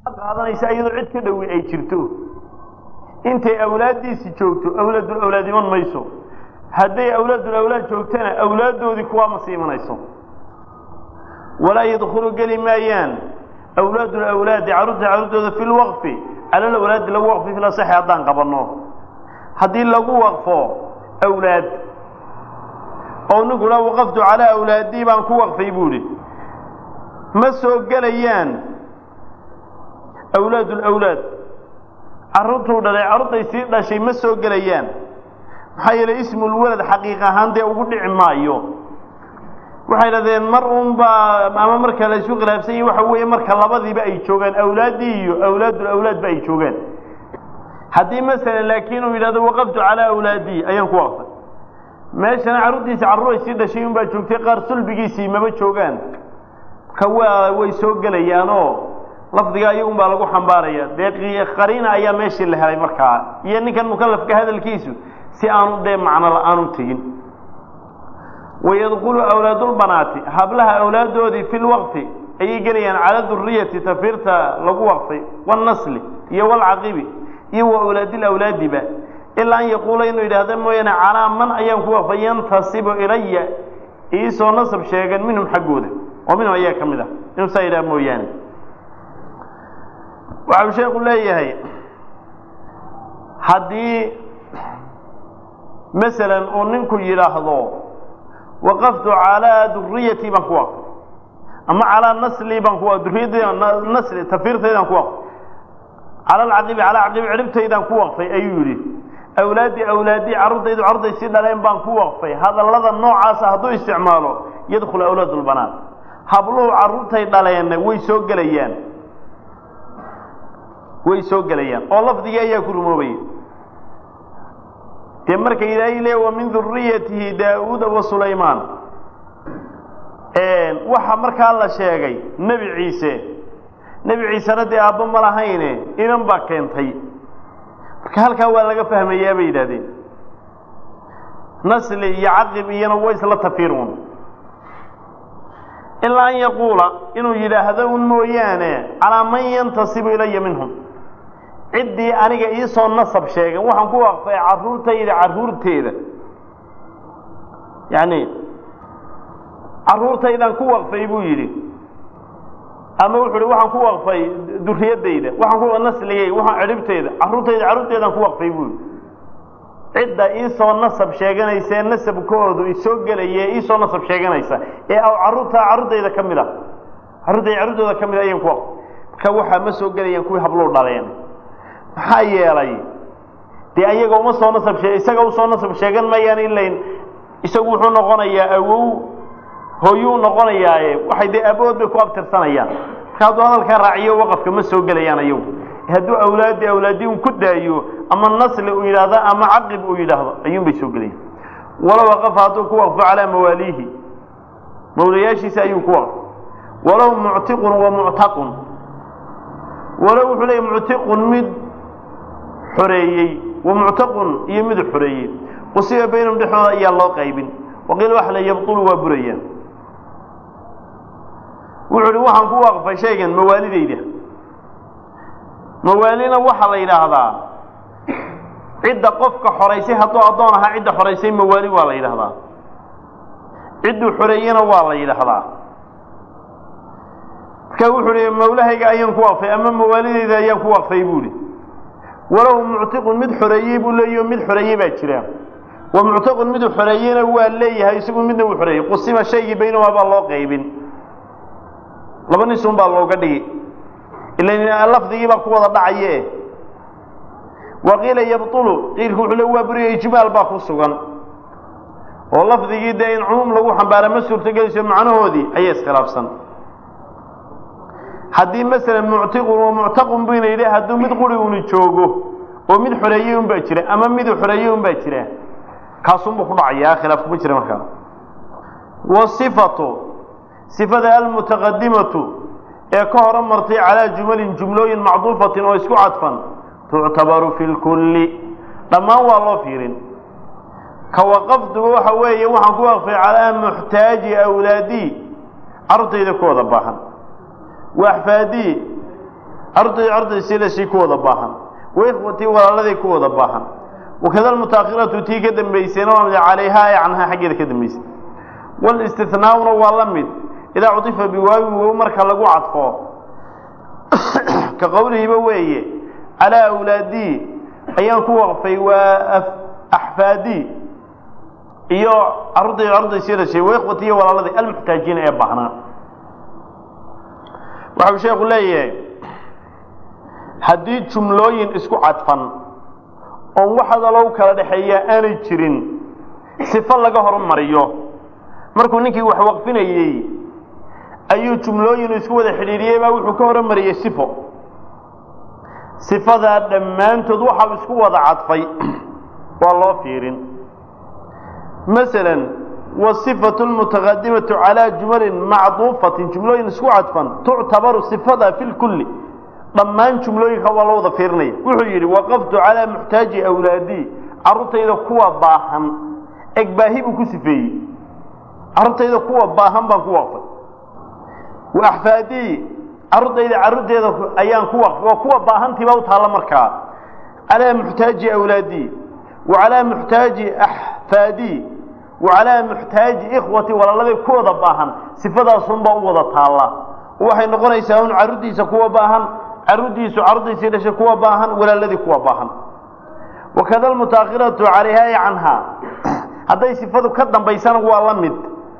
qaadanaysa iyadoo cid ka dhowi ay jirto intay awlaaddiisi joogto awlaadul awlaad iman mayso hadday awlaadul awlaad joogtana awlaaddoodii kuwaa ma sii imanayso walaa yadkhulu geli maayaan awlaadul awlaadi carruurta carruurtooda fi lwaqfi cala lawlaadi lagu waqfi fil asaxi haddaan qabanno haddii lagu waqfo awlaad oo ninku la waqaftu calaa awlaadii baan ku waqfay buu idhi ma soo gelayaan awlaadul awlaad carruurtuu dhalay carruurtay sii dhashay ma soo gelayaan maxaa yeelay ismulwalad xaqiiq ahaan dee ugu dhici maayo waxay dhahdeen mar unbaa ama marka la isu khilaafsan yahi waxa weeye marka labadiiba ay joogaan awlaaddii iyo awlaadul awlaadba ay joogaan haddii masalan laakiin uu yidhahdo waqaftu calaa awlaadii ayaan ku waqfay meeshana carruurtiisi carruur ay sii dhashay unbaa joogtay qaar sulbigiisii maba joogaan marka waa way soo gelayaanoo lafdiga iyagun baa lagu xambaaraya dee qariina ayaa meeshii la helay markaa iyo ninkan mukalafka hadalkiisu si aanu dee macno la-aanu tegin wayadkulu awlaadulbanaati hablaha awlaaddoodii fi lwaqfi ayay gelayaan cala duriyati tafiirta lagu waqfay wاlnasli iyo wاlcaqibi iyo wa awlaadil awlaadiba ilaa an yaquula inuu yidhaahda mooyaane calaa man ayaan ku waqfay yantasibu ilaya iisoo nasab sheegan minhum xaggooda oo minhum ayaa ka mid ah inuu saa yidhaha mooyaane waxau sheeku leeyahay haddii masalan uu ninku yidhaahdo waqaftu calaa duriyati baan ku waqfay ama calaa nasli baan ku duriyadayda nasli tafiirtaydaan ku waqfay cala alcaqibi calaa caqibi ciribtaydaan ku waqfay ayuu yidhi awlaadii awlaadii carruurtaydu carruurtay si dhaleen baan ku waqfay hadallada noocaasa hadduu isticmaalo yadkhulu awlaad lbanaat habluhu carruurtay dhaleenna way soo gelayaan way soo gelayaan oo lafdigii ayaa ku rumoobaya dee marka ilaahay le wa min duriyatihi daauuda wa sulaymaan waxa markaa la sheegay nebi ciise nebi ciisena dee aabbo ma lahayne inan baa keentay marka halkaa waa laga fahmayaa bay yidhahdeen nasli iyo caqib iyana way isla tafiirun ilaa an yaquula inuu yidhaahdo un mooyaane calaa man yantasibu ilaya minhum ciddii aniga iisoo nasab sheegan waxaan ku waqfay carruurtayda carruurteeda yacni carruurtaydaan ku waqfay buu yidhi ama wuxu uhi waxaan ku waqfay duriyadayda waxaan ku nasligay waxaan cidhibteyda carruurtayda carruurteedaan ku waqfay buu yidhi cidda iisoo nasab sheeganaysa ee nasabkoodu isoo gelaya ee iisoo nasab sheeganaysa ee aw carruurta carruurtayda ka mid a carruurtayda carruurtooda ka mid a ayaan ku waqfay marka waxaa ma soo gelayaan kuwii habluu dhaleen maxaa yeelay dee ayaga uma soo nasab shee isaga usoo nasab sheegan mayaan ilayn isagu wuxuu noqonayaa awow hooyuu noqonayaaye waxay dee abood bay ku abtirsanayaan marka hadduu hadalkaa raaciyo waqafka ma soo gelayaan ayagu hadduu awlaadi awlaadi un ku daayo ama nasli uu yidhaahdo ama caqib uu yidhaahdo ayuun bay soo gelayaan walow waqafa hadduu ku waqfo calaa mawaaliihi mawlayaashiisa ayuu ku waqfo walow muctiqun wa muctaqun walow wuxuu leeyay muctiqun mid xoreeyey wa muctaqun iyo mid xoreeyey qusiba baynahum dhexdooda ayaa loo qaybin waqiila waxa la yabtulu waa burayaan wuxuu uhi waxaan ku waqfay shaygan mawaalidayda mawaalina waxaa la yidhaahdaa cidda qofka xoraysay hadduu addoon ahaa cidda xoraysay mawaali waa la yidhaahdaa cidduu xoreeyena waa la yidhaahdaa marka wuxuu hi mawlahayga ayaan ku waqfay ama mawaalidayda ayaan ku waqfay buu ihi walow muctiqun mid xoreeyey buu leeyaho mid xoreeyey baa jira wa muctaqun miduu xoreeyena waa leeyahay isagu midna uu xoreeyey qusima shaygii baynahumaa baa loo qaybin laba nisun baa looga dhigi ila lafdigii baa ku wada dhacaye waqiila yabtulu qiilku wuxuu le waa buriya ijmaal baa ku sugan oo lafdigii dee in cumuum lagu xambaara ma suurtogelayso macnahoodii ayay iskhilaafsan haddii masalan muctiqun wa muctaqun buyna yidhi hadduu mid quri uni joogo oo mid xoreeyey un baa jira ama miduu xoreeyey un baa jira kaasunbuu ku dhacayaa khilaaf kuma jira markaa wasifatu sifada almutaqadimatu ee ka hora martay calaa jumalin jumlooyin macduufatin oo isku cadfan tuctabaru fi lkulli dhammaan waa loo fiirin ka waqaftuba waxa weeye waxaan ku waqfay calaa muxtaaji awlaadii carruurtayda ku wada baahan wa axfaadii carruurtayda carruurtayda silashay ku wada baahan wa ikhwatii walaaladay ku wada baahan wakada almutaakhiratu tii ka dambaysayna waa mid calayhaa ee canhaa xaggeeda ka dambaysay wاlاstinaauna waa la mid idaa cuطifa biwaawin wow marka lagu cadfo ka qowlihiiba weeye calىa awlaadii ayaan ku waqfay waa axfaadii iyo carruurtay carruurtaysi dhashay wa ikhwati iyo walaaladii almuxtaajiina ee baahnaa waxau sheeku leeyahay haddii jumlooyin isku cadfan oon wax hadalow kala dhexeeyaa aanay jirin sifo laga hormariyo markuu ninkii wax waqfinayey ayuu jumlooyin isku wada xidhiidhiyey baa wuxuu ka hormariyey sifo sifadaa dhammaantood waxau isku wada cadfay waa loo fiirin masalan wasifatu lmutaqadimatu calaa jumalin macduufatin jumlooyin isku cadfan tuctabaru sifada fi lkulli dhammaan jumlooyinka waa loo wada fiirinaya wuxuu yidhi waqaftu calaa muxtaaji awlaadii carruurtayda kuwa baahan egbaahi buu ku sifeeyey carruurtayda kuwa baahan baan ku waqfay wa axfaadii carruurtayda carruurteeda ayaan ku waqfay waa kuwa baahantiibaa u taalla markaa calaa muxtaaji awlaadii wa calaa muxtaaji axfaadii wa calaa muxtaaji ikhwati walaaladay kuwada baahan sifadaasunbaa u wada taalla waxay noqonaysaa un carruurtiisa kuwa baahan carruurtiisu carruurtiisii dhashay kuwa baahan walaaladii kuwa baahan wakada almutaakhiratu calayhaa i canhaa hadday sifadu ka dambaysana waa la mid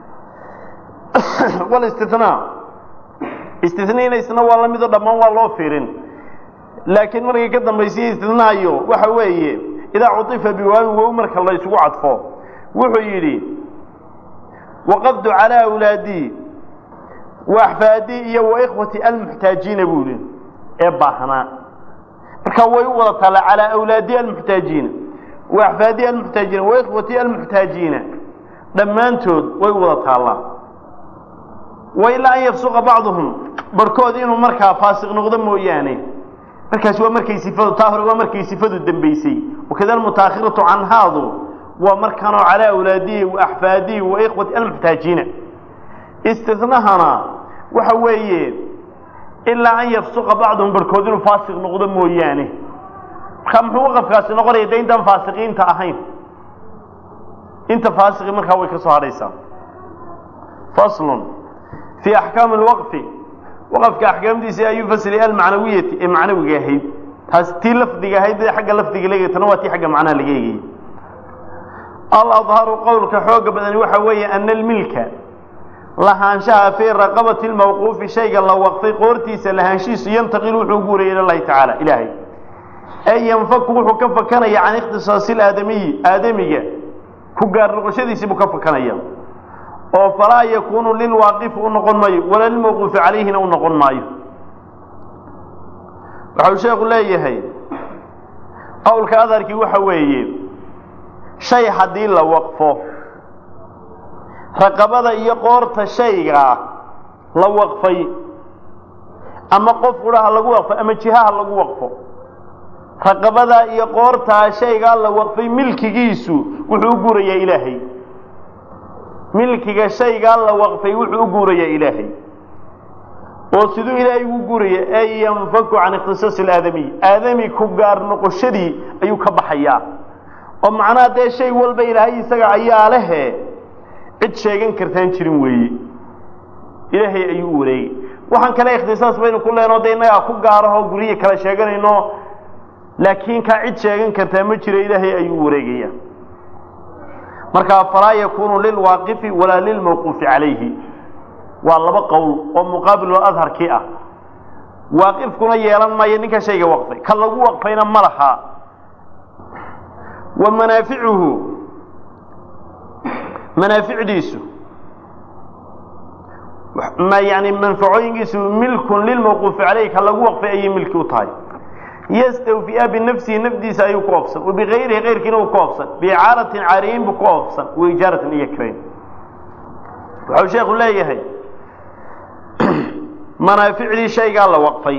walistinaa istinainaysna waa la midoo dhammaan waa loo fiirin laakiin markay ka dambaysiya istinaayo waxa weeye idaa cuifa biwaawin wow marka la isugu cadfo wuxuu yidhi waqaftu calaa awlaadii wa axfaadii iyo wa ikhwati almuxtaajiina buu yihi ee baahnaa marka way u wada taalla calaa awlaadi almuxtaajiina wa axfaadi almuxtaajiina wa ikhwati almuxtaajiina dhammaantood way u wada taallaa wa ilaa an yafsuqa bacduhum barhkood inuu markaa faasiq noqdo mooyaane markaas waa markay sifadu taa hore waa markay sifadu dambaysay wakada almutaakhiratu canhaadu waa markanoo calaa awlaadihi wa axfaadihi wa ikhwati almuxtaajiina istinahana waxa weeye ilaa an yafsuqa bacduhum barhkood inuu faasiq noqdo mooyaane markaa muxuu waqafkaasi noqonaya de intaan faasiqiinta ahayn inta faasiqi markaa way ka soo hadhaysaa faslun fii axkaami lwaqfi waqafka axkaamdiisa ayuu fasli almacnawiyati ee macnawiga ahayd taas tii lafdiga ahayd ee xagga lafdiga laga tana waa tii xagga macnaha laga eegayay aladharu qowlka xooga badani waxa weeye ana almilka lahaanshaha fii raqabati lmawquufi shayga la waqfay qoortiisa lahaanshihiisu yantaqilu wuxuu guuraya ila llahi tacaala ilaahay ee yanfaku wuxuu ka fakanaya can ikhtisaasi aadamiyi aadamiga ku gaar noqoshadiisii buu ka fakanaya oo falaa yakuunu lilwaaqifi u noqon maayo walaa lilmawquufi calayhina u noqon maayo waxau sheekhu leeyahay qowlka adarkii waxa weeye shay haddii la waqfo raqabada iyo qoorta shaygaa la waqfay ama qof qudhaha lagu waqfo ama jihaha lagu waqfo raqabadaa iyo qoortaa shaygaa la waqfay milkigiisu wuxuu u guurayaa ilaahay milkiga shaygaa la waqfay wuxuu u guurayaa ilaahay oo siduu ilaahay ugu guuraya ay yanfaku can ikhtisaasi alaadamiy aadami ku gaar noqoshadii ayuu ka baxayaa oo macnaha dee shay walba ilaahay isaga ayaa lehe cid sheegan kartaan jirin weeye ilaahay ayuu u wareegay waxaan kale ikhtisaas baynu ku leenoo de innagaa ku gaarahoo guryihi kala sheeganayno laakiin kaa cid sheegan kartaa ma jiro ilaahay ayuu u wareegaya markaa falaa yakuunu lilwaaqifi walaa lilmawquufi calayhi waa laba qowl oo muqaabil oo adharkii ah waaqifkuna yeelan maayo ninka shayga waqfay ka lagu waqfayna ma laha wa manaaficuhu manaaficdiisu ma yani manfacooyinkiisu milkun lilmawquufi calayhi ka lagu waqfay ayay milki u tahay ystawfiya binafsihi nafdiisa ayuu ku oofsan wabigayrihi kayrkiina uu ku oofsan biicaaratin caariyin buu ku oofsan waijaaratin iyo kirayn wuxuu sheekhu leeyahay manaaficdii shaygaa la waqfay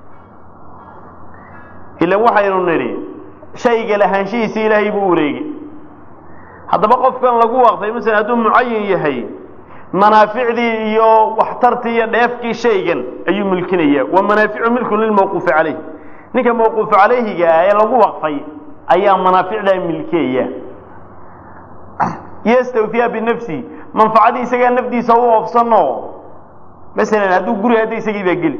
ilan waxaynu nidhi shayga lahaanshihiisi ilaahay buu wareegay haddaba qofkan lagu waqfay masalan hadduu mucayin yahay manaaficdii iyo waxtartii iyo dheefkii shaygan ayuu milkinaya wa manaaficu milkun lilmawquufi calayh ninka mawquufu calayhiga ah ee lagu waqfay ayaa manaaficdaa milkiyaya yastawfiya binafsihi manfacadii isagaa nafdiisa u oofsano masalan hadduu guri hadda isagii baa geli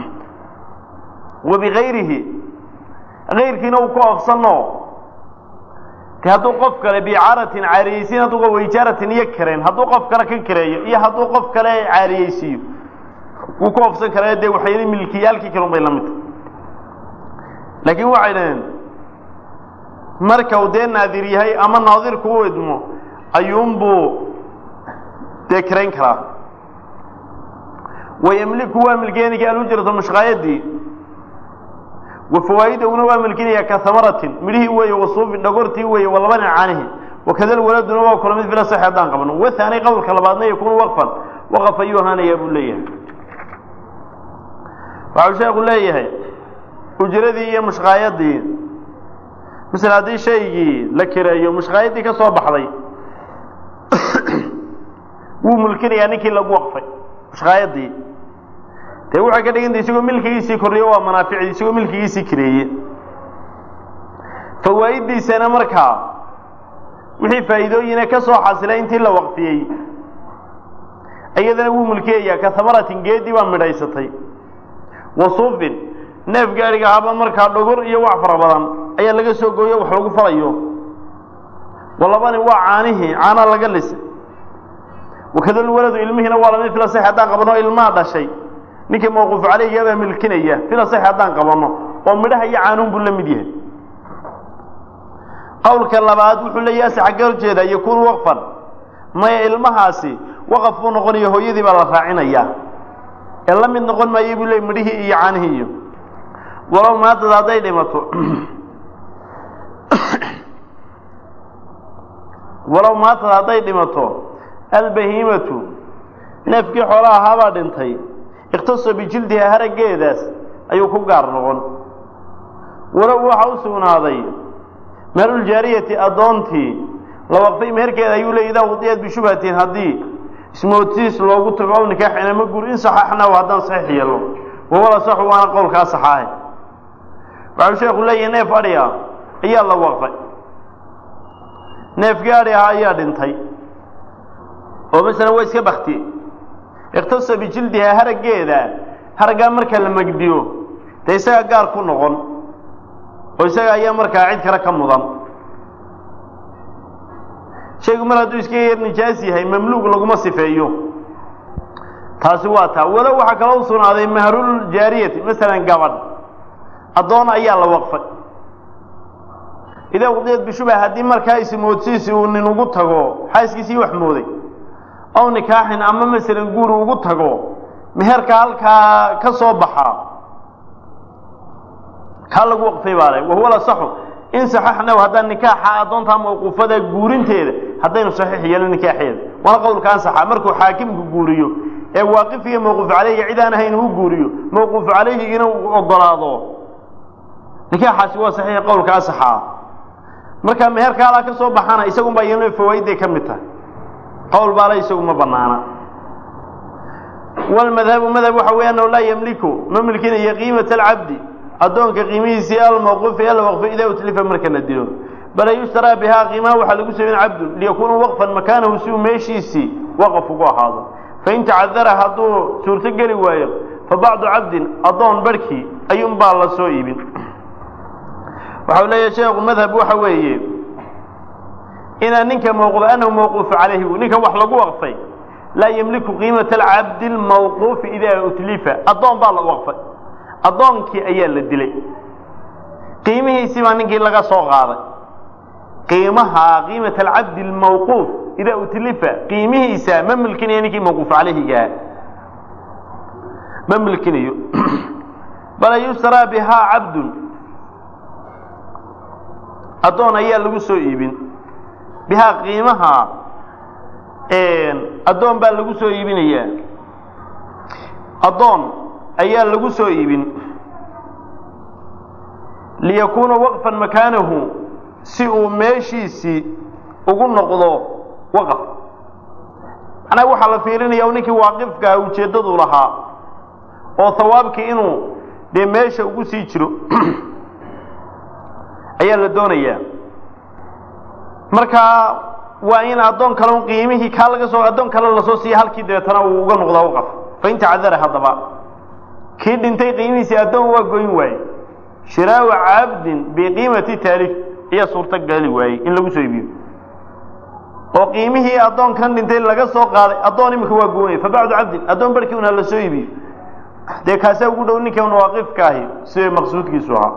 wa bigayrihi kayrkiina uu ka oofsano de hadduu qof kale bicaaratin caariyeysiin hadduu waijaaratin iyo kareen hadduu qof kale ka kareeyo iyo hadduu qof kale caariyeysiiyo wuu ka oofsan karaa dee waxyali milkiyaalkii kale un bay la mid tahay laakiin waxay dhaheen marka uu dee naadir yahay ama naadirku u idmo ayuunbuu dee karayn karaa wayamliku waa milkeenika alujrata mushqaayadii wa fawaa'idahuna waa milkinaya ka hamaratin midhihii weeye wasuufin dhagortii weeye walabani caanihi wakada waladuna waa kula mid fila sax haddaan qabno wahaani qowlka labaadna yakuunu waqfan waqaf ayuu ahaanayaa buu leeyahay waxau sheekhu leeyahay ujradii iyo mushqaayadii masala haddii shaygii la kireeyo mushqaayadii ka soo baxday wuu mulkinayaa ninkii lagu waqfay mushqaayadii dee waxay ka dhiganta isagoo milkigiisii kordhiyo waa manaaficdii isagoo milkigiisii kireeye fawaa'idiisana markaa wixii faa'iidooyina ka soo xasilay intii la waqfiyey iyadana wuu mulkiyayaa ka hamaratin geedii baa midhaysatay wasuufin neef gaadhiga haba markaa dhogor iyo wax fara badan ayaa laga soo gooyo wax lagu falayo walabani waa caanihii caana laga lisay wakadal waladu ilmihiina waa lamid fila sax haddaan qabano ilmaa dhashay ninkii mawquuf calayhiga baa milkinaya fila sax haddaan qabano oo midhaha iyo caanuun buu la mid yahay qowlka labaad wuxuu leeyahay ase xagga horjeeda yakuunu waqfan maya ilmahaasi waqaf buu noqonaya hooyadii baa la raacinayaa ee la mid noqon maayay buu leey midhihii iyo caanihii iyo walow maadada hadday dhimato walow maatada hadday dhimato albahiimatu neefkii xoolaha ahaabaa dhintay ikhtaso bijildiha haraggeedaas ayuu ku gaar noqon walow waxa u sugnaaday meeluljaariyati addoontii la waqfay meherkeeda ayuu leey idaa wudiyad bishubhatin haddii ismoodsiis loogu tago ow nikaaxin ama guur in saxaxnahu haddaan saxiix yeelno wawala saxu waana qowlkaa saxaahe waxau sheekhu leeyahay neef adhi ah ayaa la waqfay neefkii adhi ahaa ayaa dhintay oo masalan waa iska baktiyey ikhtasa bijildihaa haraggeeda haraggaa marka la megdiyo dee isagaa gaar ku noqon oo isaga ayaa markaa cid kale ka mudan shaygu mar hadduu iska yar nijaas yahay mamluug laguma sifeeyo taasi waa taa walow waxaa kaloo u sugnaaday mahrul jaariyati masalan gabadh addoon ayaa la waqfay idaa wudiyad bishubha haddii markaa ismoodsiisi uu nin ugu tago xaaskiisii wax mooday ow nikaaxin ama masalan guuri ugu tago meherka halkaa ka soo baxaa kaa lagu waqfay baa le wahuwa lasaxu in saxaxnaw haddaan nikaaxa addoontaa mawquufada guurinteeda haddaynu saxiix yeelno nikaaxeeda waana qowlka ansaxa markuu xaakimku guuriyo ee waaqifiga mawquuf calayhiga cid aan ahayn uu guuriyo mawquuf calayhigina uu ogolaado nikaaxaasi waa saxiix qowlka ansaxaa marka meherka halaa ka soo baxana isagun baa iyano fawaaidday ka mid tahay qowl baale isagu ma banaana walmadhabu madhab waxa weya annahu laa yamliku ma milkinayo qiimata alcabdi addoonka qiimihiisii almawquufi alwaqfi idaa utlifa marka la dilo bale yushtaraa bihaa qiimaha waxaa lagu sameyn cabdun liyakuuna waqfan makaanahu si uu meeshiisii waqaf ugu ahaado fain tacadara hadduu suurto geli waayo fa bacdu cabdin addoon barhkii ayuun baa la soo iibin waxau leeyahay sheekhu madhab waxa weeye inaa ninka mawquuf annahu mawquufu calayhi ninka wax lagu waqfay laa yamliku qiimata alcabdi almawquufi idaa utlifa addoon baa la waqfay addoonkii ayaa la dilay qiimihiisii baa ninkii laga soo qaaday qiimaha qiimata alcabdi almawquuf idaa utlifa qiimihiisa ma milkinayo ninkii mawquuf calayhigaa ma milkinayo bal yushtaraa bihaa cabdun addoon ayaa lagu soo iibin bihaa qiimaha addoon baa lagu soo iibinayaa addoon ayaa lagu soo iibin liyakuuna waqfan makaanahu si uu meeshiisii ugu noqdo waqaf macnaha waxaa la fiirinaya ninkii waaqifkaa ujeeddadu lahaa oo hawaabkii inuu dee meesha ugu sii jiro ayaa la doonayaa markaa waa in addoon kale un qiimihii kaa laga soo addoon kale lasoo siiya halkii dabeetana uu uga noqdaa waqaf fain tacadara haddaba kii dhintay qiimihiisii addoon waa goyn waaye shiraau cabdin biqiimati taaliif ayaa suurto gali waayey in lagu soo iibiyo oo qiimihii addoonkan dhintay laga soo qaaday addoon imika waa goonaya fa bacdu cabdin addoon barhkii un ha la soo iibiyo dee kaasaa ugu dhow ninkan waaqifka ahi sida maqsuudkiisu ahaa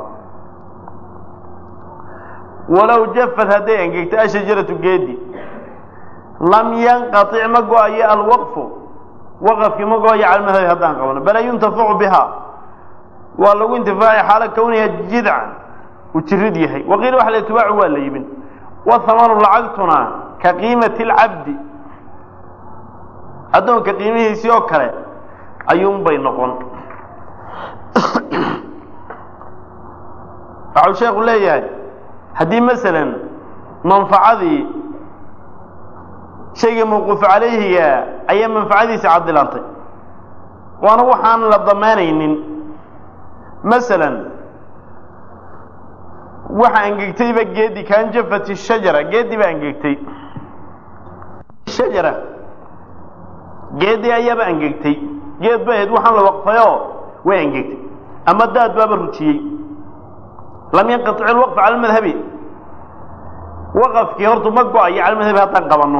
walow jafad hadday engegto ashajaratu geedi lam yanqatic ma go-ayo alwaqfu waqafkii ma go-ayo cala madhabi haddaan qabano bala yuntafacu biha waa lagu intifaaci xaala kawniha jidcan uu jirid yahay waqiila waxa la tubaacu waa la yibin wahamanu lacagtuna ka qiimati alcabdi addoonka qiimihiisii oo kale ayuunbay noqon waxau sheekhu leeyahay haddii masalan manfacadii shayga mawquuf calayhiga ayaa manfacadiisa cadilantay waana waxaan la damaanaynin masalan waxa angegtayba geedi kaan jafati shajara geedi baa angegtay shajara geedi ayaaba angegtay geed ba ahayd waxaan la waqfayoo way angegtay ama daad baaba rujiyey lam yanqatic ilwaqf cala madhabi waqafkii hortu ma go-ayo cala madhabi haddaan qabanno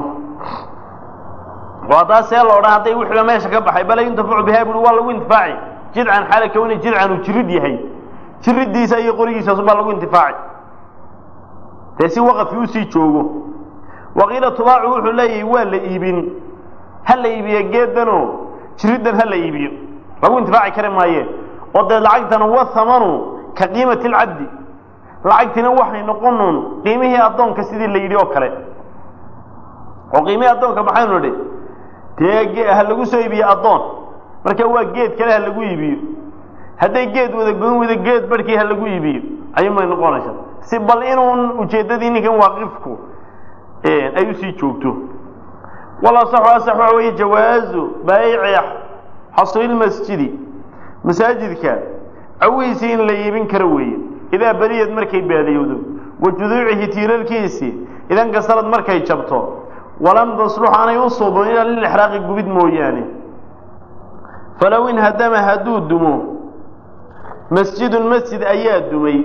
oo haddaa see la odhan hadday wixiiba meesha ka baxay bala yuntafacu biha bui waa lagu intifaaci jidcan xaala kawni jidcan uu jirid yahay jiridiisa iyo qorigiisaasu baa lagu intifaaci dee si waqafkii usii joogo waqiila tubaacu wuxuu leeyahay waa la iibin ha la iibiyo geedano jiriddan ha la iibiyo lagu intifaaci kari maaye oo dee lacagtana wa hamanu ka qiimati alcabdi lacagtina waxay noqonuun qiimihii addoonka sidii la yidhi oo kale oo qiimihii addoonka maxaynu nidhi dee ha lagu soo iibiyo addoon marka waa geed kale ha lagu iibiyo hadday geed wada goyn wada geed barhkii ha lagu iibiyo ayuunbay noqonaysaa si bal inuun ujeeddadii ninkan waaqifku ay usii joogto walasaxu asax waxa weeye jawaazu baayici xasrilmasjidi masaajidka cawihiisii in la iibin karo weeye idaa beriyad markay baadiyowdo wa juduucihi tiirarkiisii idan kasarad markay jabto walam taslux aanay u suubin ilaa lilixraaqi gubid mooyaane falow in hadama hadduu dumo masjidun masjid ayaa dumay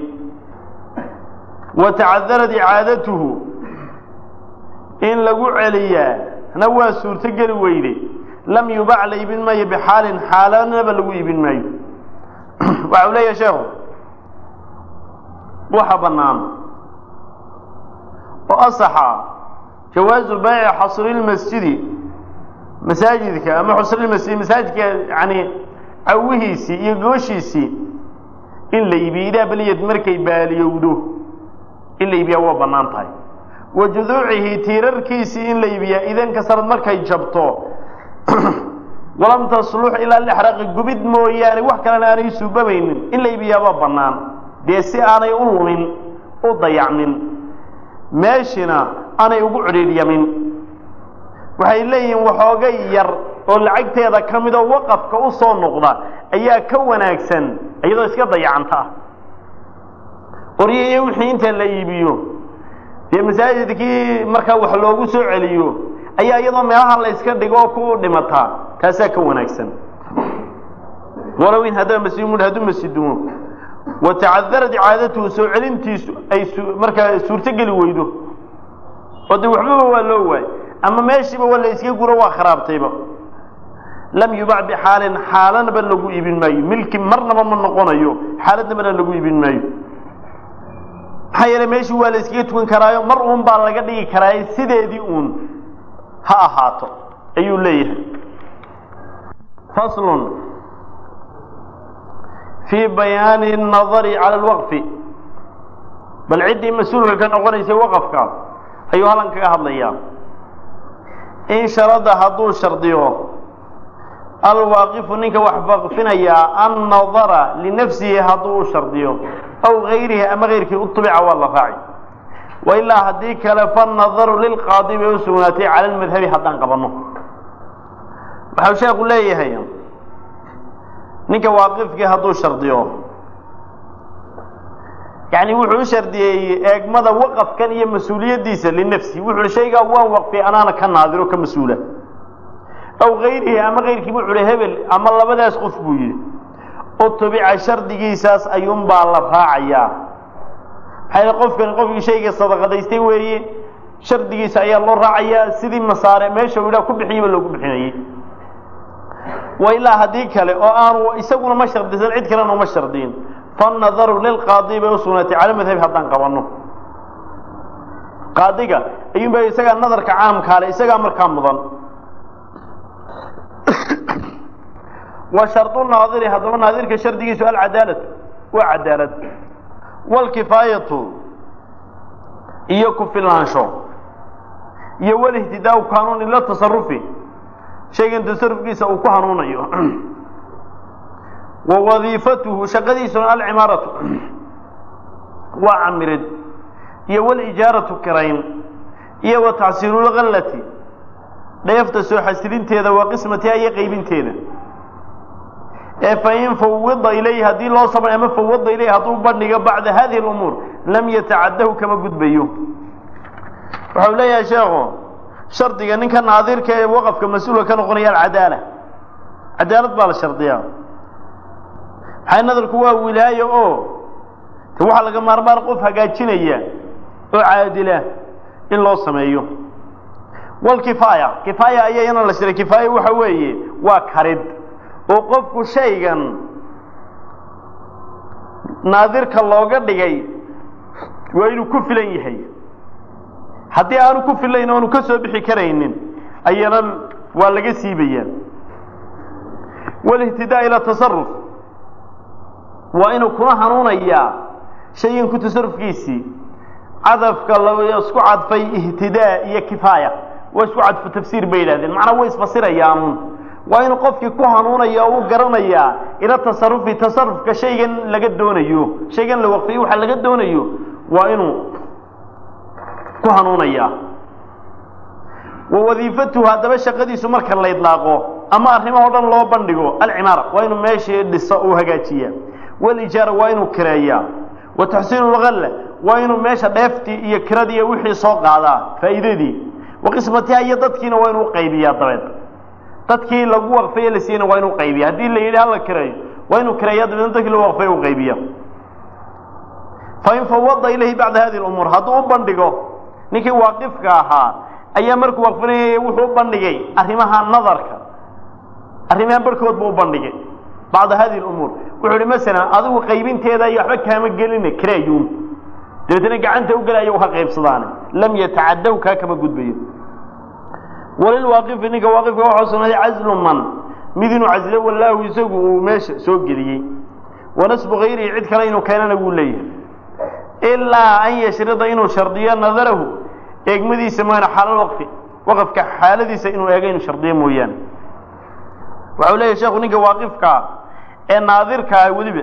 wa tacadarad icaadatuhu in lagu celiyaa na waa suurto geli weyde lam yubac la iibin maayo bixaalin xaalanaba lagu iibin maayo waxa u leeyahay sheekhu waxa bannaan oo asaxa jawaazu baayici xasrilmasjidi masaajidka ama xusrilmasjid masaajidka yani cawihiisii iyo gooshiisii in la iibiyo idaa baliyad markay baaliyowdo in la iibiyaa waa bannaan tahay wa juduucihi tiirarkiisii in la iibiyaa idan kasarad markay jabto walam taslux ilaa lixraqi gubid mooyaane wax kalena aanay suubamaynin in la iibiyaabaa bannaan dee si aanay u lumin u dayacmin meeshina aanay ugu cidhiidhyamin waxay leeyihiin waxoogay yar oo lacagteeda ka midoo waqafka u soo noqda ayaa ka wanaagsan iyadoo iska dayacanta ah qoryihiyo wixii inta la iibiyo dee masaajidkii markaa wax loogu soo celiyo ayaa iyadoo meelaha la yska dhigo ku dhimataa taasaa ka wanaagsan walow in haddaba masjid hadduu masjidumo wa tacadarad icaadatuhu soo celintiisu ay markaa suurtogeli weydo oo dee waxbaba waa loo waay ama meeshiiba waa la iska guro waa kharaabtayba lam yubac bixaalin xaalanaba lagu iibin maayo milki marnaba ma noqonayo xaaladnabana lagu iibin maayo maxaa yeele meeshii waa la iskaga tukan karaayo mar uun baa laga dhigi karaayo sideedii uun ha ahaato ayuu leeyahay faslun fii bayaani الnadari cala اlwaqfi bal ciddii mas-uulka ka noqonaysay waqafka ayuu halkan kaga hadlayaa in sharada hadduu shardiyo alwaaqifu ninka wax waqfinayaa annadara linafsihi hadduu u shardiyo aw gayrihi ama gayrkii utubica waa la raaci wa ilaa haddii kale fanadaru lilqaadi bay u sugnaatay cala lmadhabi haddaan qabanno waxau sheekhu leeyahay ninka waaqifkii hadduu shardiyo yani wuxuu u shardiyey eegmada waqafkan iyo mas-uuliyaddiisa linafsi wuxu uhi shaygaa waan waqfiyay anaana ka naadiro ka mas-uula aw gayrihi ama kayrkii wuxu uhi hebel ama labadaas qof buu yidhi utubica shardigiisaas ayuunbaa la raacayaa maxaa qofkani qofkii shayga sadaqadaystay weeye shardigiisa ayaa loo raacayaa sidii masaare meesha idhaa ku bixiyaba loogu bixinayey wa ilaa haddii kale oo aanu isaguna ma shardisan cid kalena uma shardiyin fanadaru lilqaadi bay usugnaatay cala madhabi haddaan qabanno qaadiga ayuunba isagaa nadarka caamkaale isagaa markaa mudan wa shardu naadiri haddaba naadirka shardigiisu alcadaalatu waa cadaalad wlkifaayatu iyo ku filaansho iyo walihtidaau kanuun ila tasarufi shaygan tasarufkiisa uu ku hanuunayo wa wadiifatuhu shaqadiisuna alcimaaratu waa camirid iyo walijaaratu kirayn iyo wa tacsiilulgallati dheefta soo xasilinteeda waa qismatiha iyo qaybinteeda ee fain fawida ilayhi haddii loo sabray ama fawada ilayhi hadduu bandhigo bacda hadihi اlumuur lam yatacadahu kama gudbayo waxau leeyahay sheekhu shardiga ninka naadirka ee waqafka mas-uulka ka noqonaya alcadaala cadaalad baa la shardiyaa maxay nadarku waa wilaayo oo te waxaa laga maarmaan qof hagaajinaya oo caadila in loo sameeyo walkifaaya kifaaya ayaa iyana la shiray kifaaya waxa weeye waa karid oo qofku shaygan naadirka looga dhigay waa inuu ku filan yahay haddii aanu ku filayn oanu ka soo bixi karaynin ayana waa laga siibayaa walihtidaa ila tasaruf waa inuu kuna hanuunayaa shaygan ku tasarufkiisii cadafka la isku cadfay ihtidaa iyo kifaaya waa isku cadfu tafsiir bay yidhahdeen macnaa way isfasirayaan waa inuu qofkii ku hanuunaya oo u garanayaa ila tasarufi tasarufka shaygan laga doonayo shaygan la waqfiyo waxa laga doonayo waa inuu ku hanuunayaa wa wadiifatuhu haddaba shaqadiisu marka la idlaaqo ama arrimahoo dhan loo bandhigo alcimaara waa inuu meeshii dhiso uu hagaajiyaa walijaara waa inuu kireeyaa wa taxsiinu lgalla waa inuu meesha dheeftii iyo kiradii iyo wixii soo qaadaa faa'iidadii wa qismatiha iyo dadkiina waa inuu qaybiyaa dabeed dadkii lagu waqfaye la siiyeyna waa inuu qaybiya haddii la yidhi hala kireeyo waa inuu kireeya dabeedna dadkii lagu waqfaye u qaybiya fain fawada ilayhi bacda hadihi lumuur hadduu u bandhigo ninkii waaqifka ahaa ayaa markuu waqfinayay wuxuu u bandhigay arrimaha nadarka arrimaha barhkood buu u bandhigay bacda hadihi lumuur wuxuu ihi masalan adigu qaybinteeda iyo waxba kaama gelina kireeyuun dabeetna gacanta u gelaya ka qaybsadaane lam yatacadaw kaa kama gudbayo walilwaaqifi ninka waaqifka waxaa sugnaaday caslu man mid inuu caslo wallaahu isagu uu meesha soo geliyey wanasbu hayrihi cid kale inuu keenana wuu leeyahay ilaa an yashrida inuu shardiyo nadarahu eegmadiisa mooyaane xaalal waqfi waqafka xaaladiisa inuu eego inuu shardiyo mooyaane waxau leeyahay sheekhu ninka waaqifkaa ee naadirkaa weliba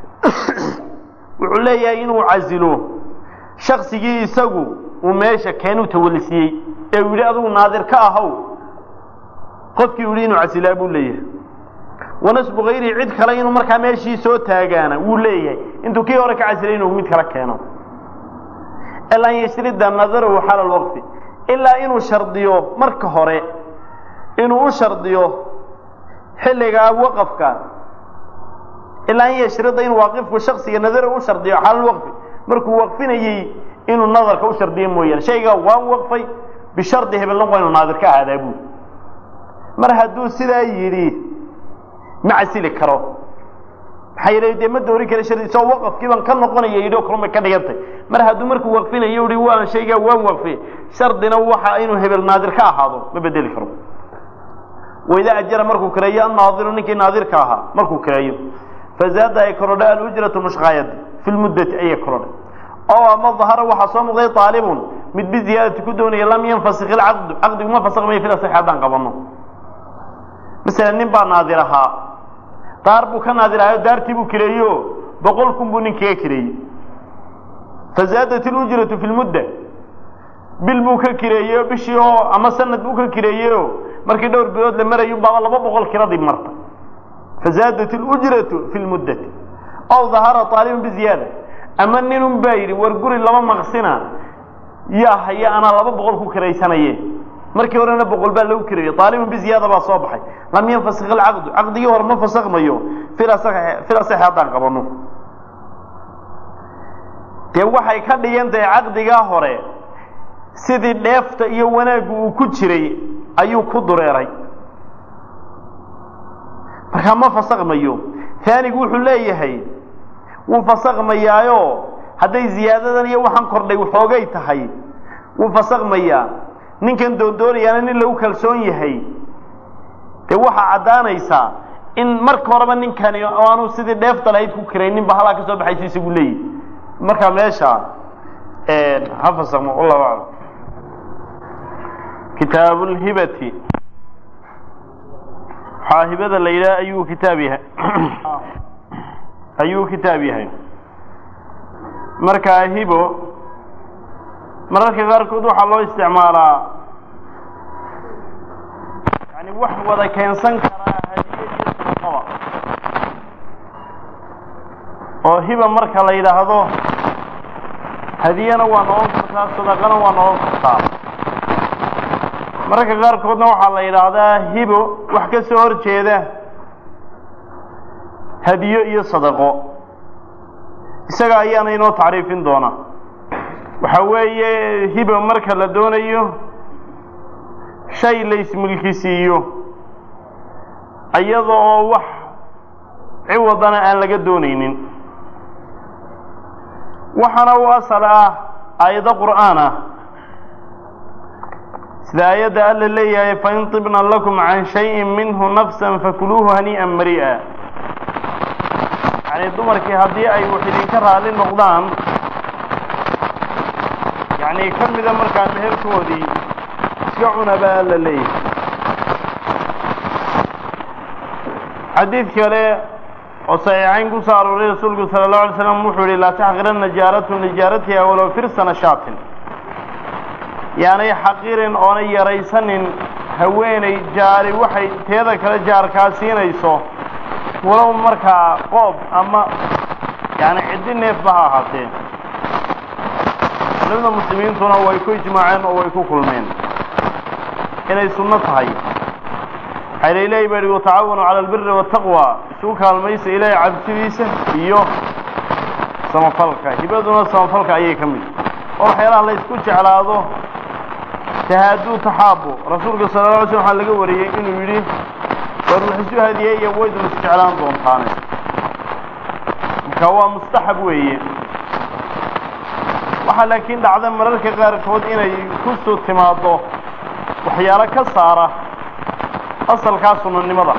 wuxuu leeyahay inuu casilo shaksigii isagu uu meesha keenuu tawalisiiyey ee uu yidhi adigu naadir ka ahow qofkii u yihi inuu casilaa buu leeyahay wanasbu hayrihi cid kale inuu markaa meeshii soo taagaana wuu leeyahay intuu kii hore ka casilay inuu mid kala keeno ilaa an yashrida nadarahu xala lwaqfi ilaa inuu shardiyo marka hore inuu u shardiyo xilligaa waqafka ilaa an yashrida inuu waaqifku shaksiga nadarahu u shardiyo xala lwaqfi markuu waqfinayey inuu nadarka u shardiyo mooyaane shaygaa waan waqfay bishardi hebelna waa inuu naadir ka ahaadaa buuri mar hadduu sidaa yidhi ma casili karo maxaa yeele dee ma doori kara shardi isagoo waqafkii baan ka noqonaya yidhi oo kalun bay ka dhigantay mar hadduu markuu waqfinayo uhi waan shaygaa waan waqfiyey shardina waxa inuu hebel naadir ka ahaado ma bedeli karo waidaa ajara markuu kireeyo annaadiru ninkii naadirka ahaa markuu kireeyo fazaada ay korodhay alujratu mushqaayad fi lmuddati ayay korodhay oo ama dahara waxaa soo muuqday aalibun mid biziyaadati ku doonaya lam yanfasik ilcaqdu caqdigu ma fasakmayo fil asaxi haddaan qabanno masalan nin baa naadir ahaa daar buu ka naadir ahayo daartii buu kireeyo boqol kun buu nin kaga kireeyey fazaadat ilujratu fi lmudda bil buu ka kireeyey bishii oo ama sanad buu ka kireeyeyoo markii dhowr bilood la marayo baaba laba boqol kiradii marta fazaadat اlujratu fi lmuddati aw dahara aalibun biziyaada ama ninun baa yidhi war guri laba maqsina yaa haya anaa laba boqol ku kiraysanaye markii horena boqol baa lagu kirayay aalibun biziyaada baa soo baxay lam yanfasik alcaqdu caqdigii hore ma fasakmayo fil asaxi haddaan qabano dee waxay ka dhigan tahay caqdigaa hore sidii dheefta iyo wanaaggu uu ku jiray ayuu ku dureeray markaa ma fasakmayo aanigu wuxuu leeyahay wuu fasakmayaayo hadday ziyaadadan iyo waxaan kordhay waxoogay tahay wuu fasakmayaa ninkan doondoonayaana nin lagu kalsoon yahay dee waxaa caddaanaysaa in marka horeba ninkani aanu sidii dheefta lahayd ku kiraynin ba halaa ka soo baxaysu isagu leeyihi markaa meesha ha fasakmo wallahu aclam kitaabu lhibati waxaa hibada la yidhaha ayuu kitaab yahay ayuu kitaab yahay markaa hibo mararka qaarkood waxaa loo isticmaalaa yani wax wada keensan karaa hadiye iyo sadaqaba oo hiba marka la yidhaahdo hadiyana waa noqon kartaa sadaqana waa noqon kartaa mararka qaarkoodna waxaa la yidhaahdaa hibo wax ka soo hor jeeda hadiyo iyo sadaqo isaga ayaana inoo tacriifin doona waxa weeye hibo marka la doonayo shay la ismilkisiiyo iyada oo wax ciwadana aan laga doonaynin waxaana u asal ah aayado qur'aan ah sida aayadda alla leeyahay fain طibna lakum can shayin minhu nafsa fakuluuhu hanii'an mari'a yani dumarkii haddii ay wax idinka raali noqdaan yani ka mida markaa meherkoodii iska cuna baa alla leeyahay xadiid kale oo saxiixayn ku soo arooray rasuulku sala allahu alay slam wuxuu yihi laa taxqiranna jaaratu lijaaratiha walow firsana shaatin yaanay xaqirin oonay yaraysanin haweenay jaari waxay teeda kale jaarkaa siinayso walow markaa qoob ama yani ciddi neefba ha ahaatee culimada muslimiintuna way ku ijmaaceen oo way ku kulmeen inay sunno tahay waxaa la ilahay baa yihi watacaawanu cala albiri waataqwa isugu kaalmaysa ilaahay cabsidiisa iyo samafalka hibaduna samafalka ayay ka mid oo waxyaalaha la ysku jeclaado tahaaduu taxaabo rasuulka sala la alay slam waxaa laga wariyey inuu yidhi war wax isu hadiyeeya waydun isjeclaan doontaane marka waa mustaxab weeye waxaa laakiin dhacda mararka qaarkood inay kusoo timaaddo waxyaalo ka saara asalkaa sunanimada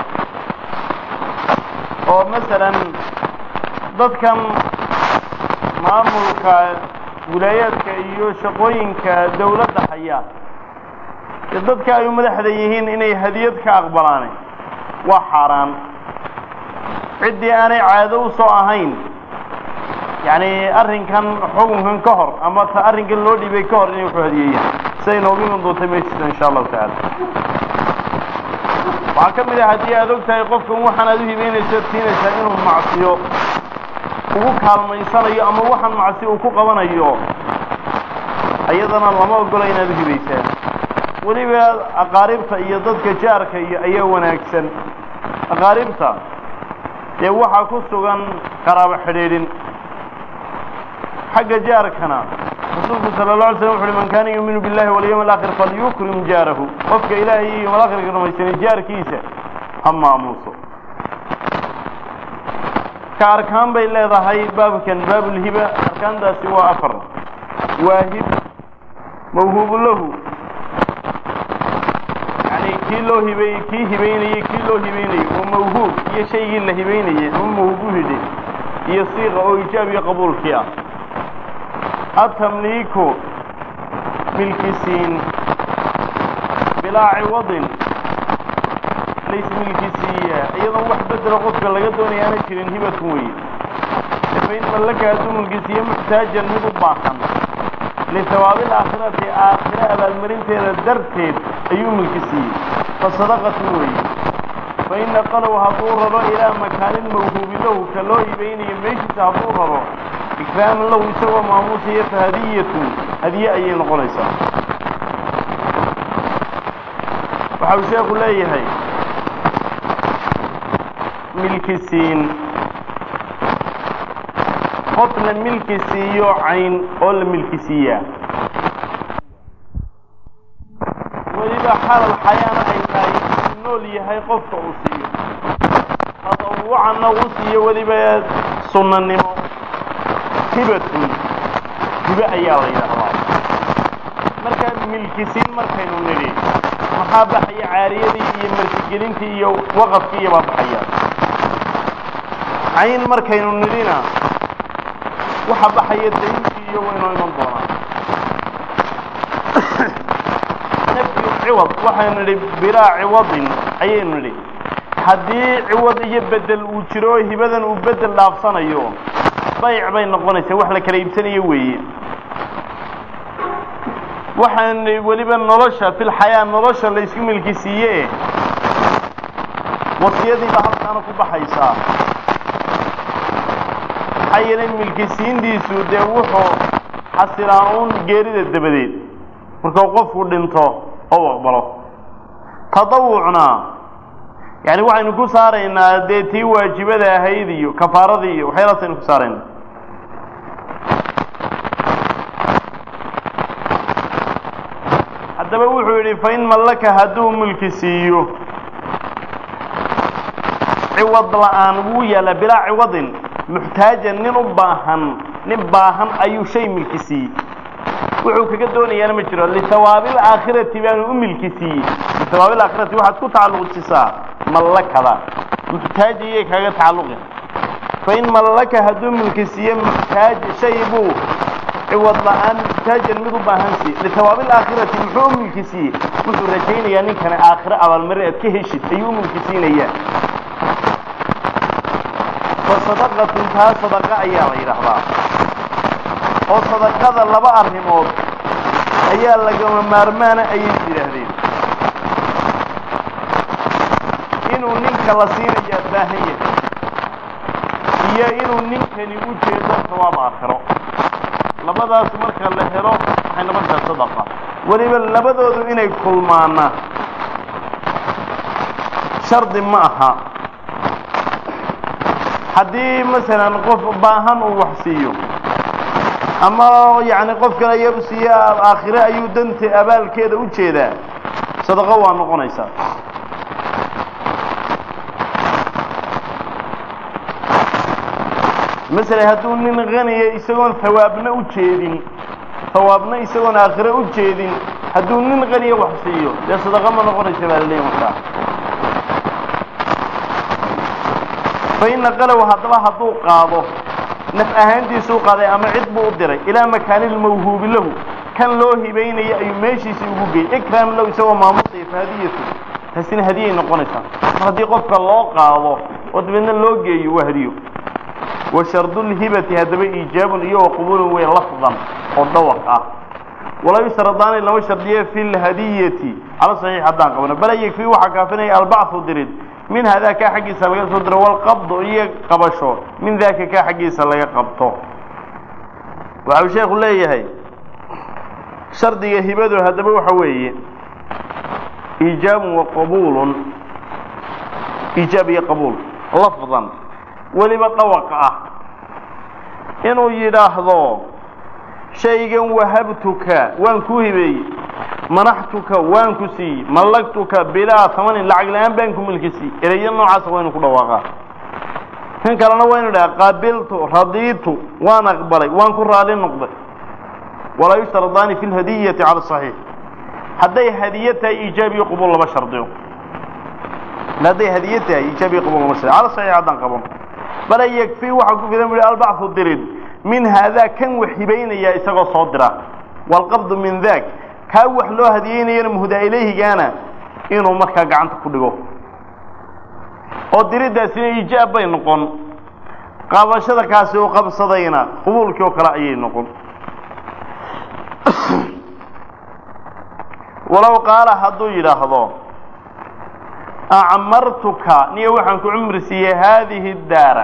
oo masalan dadkan maamulka wilaayaadka iyo shaqooyinka dawladda haya ee dadka ay u madaxda yihiin inay hadiyad ka aqbalaane waa xaaraan ciddii aanay caado u soo ahayn yacni arrinkan xukunkan ka hor ama ta arrinkan loo dhiibay ka hor inay wuxuu hadiyeeyaan siday noogu iman doonta meeshiisa insha allahu tacaala waxaa ka mid ah haddii aad og tahay qofkan waxaan aad u hibeynayso tiinaysaa inuu macsiyo ugu kaalmaysanayo ama waxaan macsi uu ku qabanayo iyadana lama ogola inaad u hibaysaan weliba aqaaribta iyo dadka jaarka iyo ayaa wanaagsan aqaaribta dee waxaa ku sugan qaraabo xidhiidhin xagga jaarkana rasuulku sala la alay slam wuxu uhi man kaana yuuminu billahi walyawmi alaakhir falyukrim jaarahu qofka ilaahay iyo yawm alaakhirka rumaysanay jaarkiisa ha maamuuso ka arkaan bay leedahay baabkan baabulhiba arkaantaasi waa afar waahib mawhuubu lahu yani kii loo hibeeyey kii hibeynayey kii loo hibeynayey oo mawhuub iyo shaygii la hibeynayey ama mawhuub u hidhay iyo siiqa oo ijaab iyo qabuulkii ah atamliiku milkisiin bilaa ciwadin laysmilkisiiya iyadoon wax bedelo qofka laga doonaya aana jirin hibatun weye fain mallaka hadduu milkisiiye muxtaajan mid u baahan lisawaabi alaakhirati aakhire abaalmarinteeda darteed ayuu milkisiiyey fasadaqatu weeye fain naqalow hadduu raro ilaa makaanin mawhuubi lahu ka loo hibaynayo meeshiisa hadduu raro ikraaman lahu isagoo maamuusaya fa hadiyatun hadiye ayay noqonaysaa waxa uu sheekhu leeyahay milkisiin qof la milki siiyo cayn oo la milki siiyaa weliba xalal xayaana ay tahay uu nool yahay qofka uu siiyo tadawucanna uu siiyo weliba sunnanimo hibatun hibe ayaa la yidhaahdaa markaa milkisiin markaynu nidhi maxaa baxaya caariyadii iyo martigelintii iyo waqafkii iyo baa baxaya cayn markaynu nidhina waxa baxaya dayntii iyo waynoo iman doonaa nafyu ciwad waxaynu nidhi bilaa ciwadin ayaynu nidhi haddii ciwad iyo bedel uu jiro oo hibadan uu bedel dhaafsanayo bayc bay noqonaysaa wax la kala iibsanayo weeye waxaan weliba nolosha filxayaa nolosha la isku milki siiye wasiyadiibaa halkaana ku baxaysaa maxaa yeelay milkisiintiisu dee wuxuu xasilaa uun geerida dabadeed markuu qofku dhinto oo aqbalo tadawucna yani waxaynu ku saaraynaa dee tii waajibada ahayd iyo kafaaradii iyo waxyaalaas aynu ku saaraynaa haddaba wuxuu yidhi fain mallaka hadduu milki siiyo ciwad la-aan wuu yaalla bilaa ciwadin muxtaajan nin u baahan nin baahan ayuu shay milki siiyey wuxuu kaga doonayaana ma jiro lisawaabil aakhirati baanu u milki siiyey lisawaabil aakhirati waxaad ku tacalluqsisaa mallakada muxtaaja iyay kaga tacalluqi fain mallaka hadduu milki siiye muxtaaja shay buu ciwad la-aan muxtaajan mid u baahan siiye lisawaabil aakhirati muxuu u milki siiyey wuxuu rajaynayaa ninkani aakhire abaalmarin aad ka heshid ayuu u milki siinayaa fasadaqatun taa sadaqa ayaa la yidhaahdaa oo sadaqada laba arrimood ayaa lagama maarmaana ayay yidhaahdeen inuu ninka la siinayaa baahan yahay iyo inuu ninkani u jeedo sawaab aakhiro labadaas marka la helo waxay noqontaha sadaqa weliba labadoodu inay kulmaana shardi ma aha haddii masalan qof baahan uu wax siiyo ama yacni qof kale ayaa u siiye aakhire ayuu danta abaalkeeda u jeedaa sadaqo waa noqonaysaa masalan hadduu nin haniya isagoon hawaabna u jeedin hawaabna isagoon aakhire u jeedin hadduu nin haniya wax siiyo dee sadaqo ma noqonaysa baa laleeyahy markaa fain naqalow haddaba hadduu qaado naf ahaantiisuu qaaday ama cid buu u diray ilaa makaanilmawhuubi lahu kan loo hibaynaya ayuu meeshiisii ugu geeyey ikraam lahu isagoo maamusaya fa hadiyatu taasina hadiyay noqonaysaa mar haddii qofka loo qaado oo dabeedna loo geeyo waa hadiyo wa shardulhibati haddaba iijaabun iyo wa qubulun wey lafdan oo dhawaq ah walaa yushradaani lama shardiye fi lhadiyati cala saxiix haddaan qabno bala yakfii waxaa kaafinaya albachu dirid min hadaa kaa xaggiisa laga soo diro walqabdu iyo qabasho min daaka kaa xaggiisa laga qabto waxau sheekhu leeyahay shardiga hibadu haddaba waxa weeye iijaabun wa qabuulun iijaab iyo qabuul lafdan weliba dhawaqa ah inuu yidhaahdo shaygan wahabtuka waan kuu hibeeyey manaxtuka waan ku siiyey mallagtuka bilaa tamanin lacag la-aan baan ku milki siiyey erayo noocaasa waynu ku dhawaaqaa kan kalena waynu dhaha qaabiltu radiitu waan aqbalay waan ku raali noqday walaa yushradaani fi lhadiyati cala saxiix hadday hadiye tahay iijaab iyo qubuul lama shardiyo hadday hadiye tahay iijaab iyo qubuul lama shardiyo cala saxiix haddaan qaban bala yakfii waxaa ku filan buhi albachu dirid min haadaa kan wax hibaynaya isagoo soo dira walqabdu min daak kaa wax loo hadiyeynayana muhdaa ilayhigaana inuu markaa gacanta ku dhigo oo diriddaasina iijaab bay noqon qabashada kaasi uu qabsadayna qubuulkii oo kale ayay noqon walow qaala hadduu yidhaahdo acmartuka niyo waxaan ku cumri siiyey haadihi daara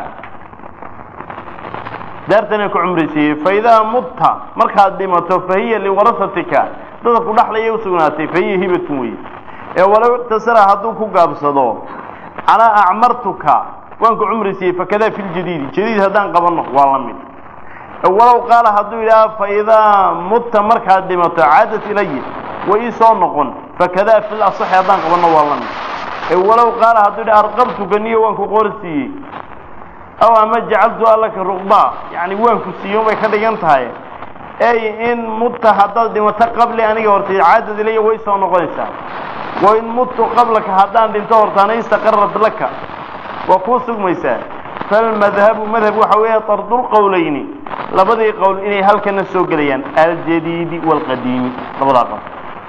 daartanaan ku cumri siiyey faidaa mutta markaad dhimato fahiya liwarasatika dadka ku dhaxlaya usugnaatay fahiya hibatun wey ee walow iqtasara hadduu ku gaabsado calaa acmartuka waan ku cumri siiyey fakadaa fi ljadiidi jadiid haddaan qabanno waa la mid walow qaala hadduu yidhaha faidaa mutta markaad dhimato caadat ilaya way ii soo noqon fakadaa fi lasaxi haddaan qabanno waa la mid walow qaala hadduu yidhaha arqabtuka niyo waan ku qoor siiyey aw ama jacaltu allaka ruqbaa yani waan ku siiye bay ka dhigan tahay ey in mutta haddaad dhimato qabli aniga hortay caadad ilaya way soo noqonaysaa wain muttu qablaka haddaan dhinto hortaana istaqarad laka waa kuu sugmaysaa falmadhabu madhab waxa weeye tardulqowlayni labadii qowl inay halkana soo gelayaan aljadiidi waalqadiimi labadaa qowl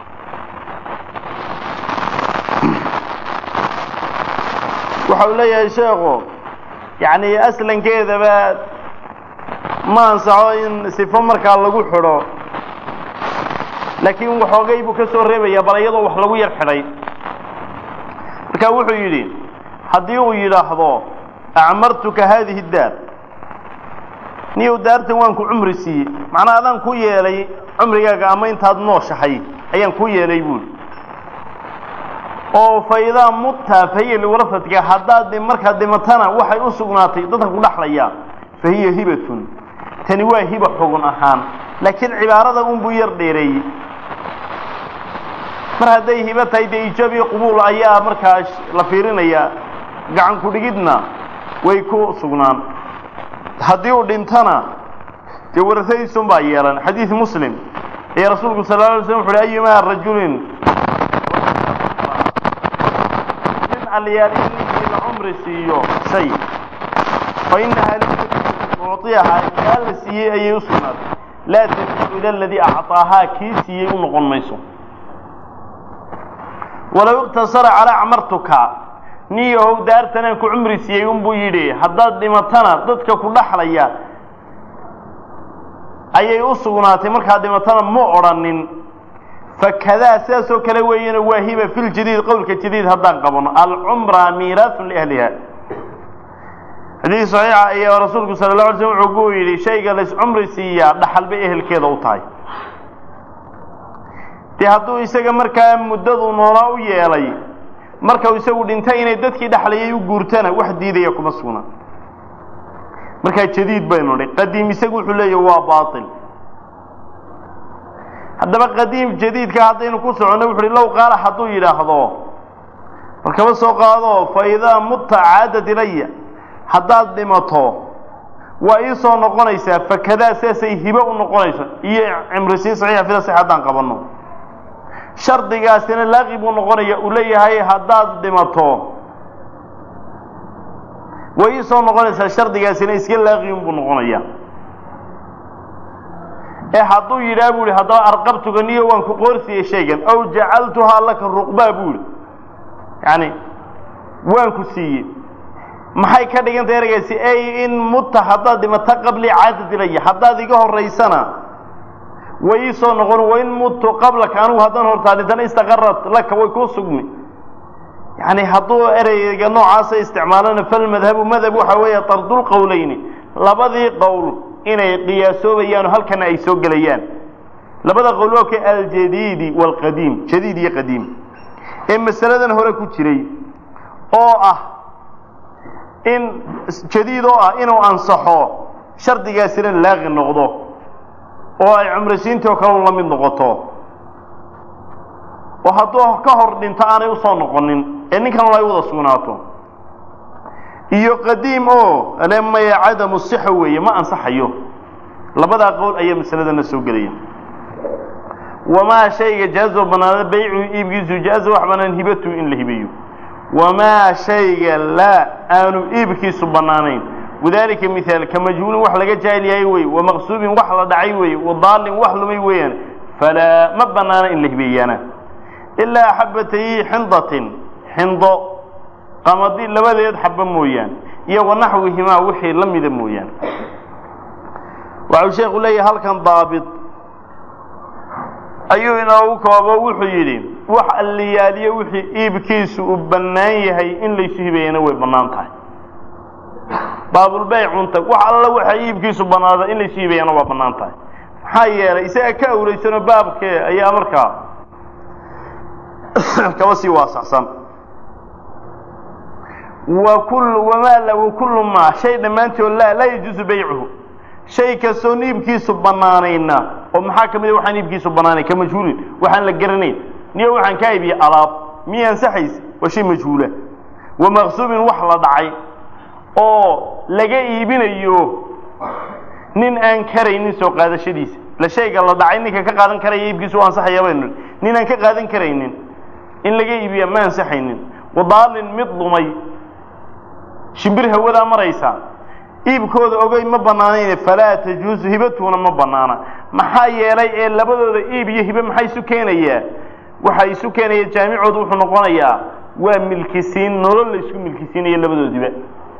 waxa uu leeyahay sheekhu yacni aslankeedaba ma ansaxo in sifo markaa lagu xidho laakiin waxoogay buu ka soo reebaya bal iyadoo wax lagu yar xidhay marka wuxuu yidhi haddii uu yidhaahdo acmartuka haadihi daar niyow daartan waan ku cumri siiyey macnaa adaan ku yeelay cumrigaaga ama intaad nooshahay ayaan ku yeelay buuli oo fa idaa mutta fahiya liwarasatka haddaad markaad dhimatana waxay u sugnaatay dadka ku dhaxlaya fa hiya hibatun tani waa hiba xugun ahaan laakiin cibaarada unbuu yar dheereeyey mar hadday hibo tahay dee ijaab iyo qubuul ayaa markaa la fiirinaya gacan ku-dhigidna way ku sugnaan haddii uu dhintana dee warasadiisun baa yeelan xadiid muslim ee rasuulku sal la alay slam wuxu uhi ayumaa rajulin nin alyaal in ninkii la cumri siiyo shay fa inahaa mucطiyahaa kaa la siiyey ayay u sugnaatay laa tajiu ila aladii acطaahaa kii siiyey u noqon mayso walow iqtasara calaa acmartuka niyahow daartanaan ku cumri siiyey unbuu yidhi haddaad dhimatana dadka ku dhaxlaya ayay u sugnaatay markaad dhimatana ma odrhanin fakadaa sidaasoo kale weeyana waa hiba fi ljadiid qowlka jadiid haddaan qabano alcumra miiraasun liahliha xadiid saxiixa ayaa rasuulku sala la alay slm wuxuu ku yidhi shayga lays cumri siiyaa dhaxal bay ehelkeeda u tahay dee hadduu isaga markaa muddadu noolaa u yeelay marka uu isagu dhintay inay dadkii dhexlayay u guurtana wax diidaya kuma sugna markaa jadiid baynu nidhi qadiim isagu wuxuu leeyahy waa baatil haddaba qadiim jadiidka haddaynu ku soconno wuxu uhi low qaala hadduu yidhaahdo bal kaba soo qaado fa idaa mutta caadad ilaya haddaad dhimato waa ii soo noqonaysaa fakadaa sidaasay hibo u noqonayso iyo cimrisiin saxiixa fida sax haddaan qabanno shardigaasina laaqi buu noqonaya uu leeyahay haddaad dhimato way ii soo noqonaysaa shardigaasina iska laaqiun buu noqonaya ee hadduu yidhaha bu ihi haddaba arqabtuga niyo waan ku qoorsiiyey shaygan aw jacaltuhaa laka ruqbaa bu ihi yani waan ku siiyey maxay ka dhigantay ereygaasi ay in mutta haddaad dhimato qabli caadad ilaya haddaad iga horaysana way ii soo noqon wain muttu qablaka anigu haddaan hortaa dhintana istaqarat laka way kuu sugmi yani hadduu ereyga noocaasa isticmaalana falmadhabu madhab waxa weeye tardulqowleyni labadii qowl inay qiyaasoobayaan oo halkana ay soo gelayaan labada qowl waa ka aljadiidi waalqadiim jadiid iyo qadiim ee masaladan hore ku jiray oo ah in jadiid oo ah inuu ansaxo shardigaasina laaqi noqdo oo ay cumrisiintii oo kale la mid noqoto oo hadduu ka hor dhinto aanay usoo noqonin ee ninkan ay wada sugnaato iyo qadiim oo ale maya cadamu sixa weeye ma ansaxayo labadaa qowl ayaa masaladana soo gelaya wamaa shayga jaazo banaada baycu iibkiisu jaaza wax banaan hibatu in la hibeeyo wamaa shayga laa aanu iibkiisu bannaanayn wadalika mihaal ka majhuulin wax laga jaahil yahay wey wamaqsuubin wax la dhacay wey wadaalin wax lumay weeyaan falaa ma bannaana in la hibeeyaana ilaa xabatayi xindatin xindo qamadi labadeed xaba mooyaan iyo wanaxwihimaa wixii la mida mooyaan waxau sheekhu leeyahay halkan daabit ayuu inoogu koobo wuxuu yidhi wax alliyaaliyo wixii iibkiisu uu bannaan yahay in laysu hibeeyana way bannaan tahay baabulbaycunta wax alla waxa iibkiisu bannaada in laysu hibeeyana waa bannaan tahay maxaa yeelay isaga ka awraysanoo baabkee ayaa markaa kaba sii waasaxsan wa kullu wamaa la wa kullu maa shay dhammaantood laa laa yajuusu baycuhu shay kastoon iibkiisu bannaanayna oo maxaa ka mid a waxaan iibkiisu bannaanayn ka majhuulin waxaan la garanayn niyo waxaan kaa iibiye alaab miya ansaxaysa waa shay majhuula wa maqsuubin wax la dhacay oo laga iibinayo nin aan karaynin soo qaadashadiisa la shayga la dhacay ninka ka qaadan karaya iibkiisu u ansaxaya baynu nin aan ka qaadan karaynin in laga iibiya ma ansaxaynin wadaalin mid lumay shimbir hawadaa maraysa iibkooda ogey ma bannaanayne falaa tajuusu hibatuuna ma bannaana maxaa yeelay ee labadooda iib iyo hibe maxay isu keenayaa waxa isu keenaya jaamicoodu wuxuu noqonayaa waa milkisiin nolol la isku milkisiinayo labadoodiba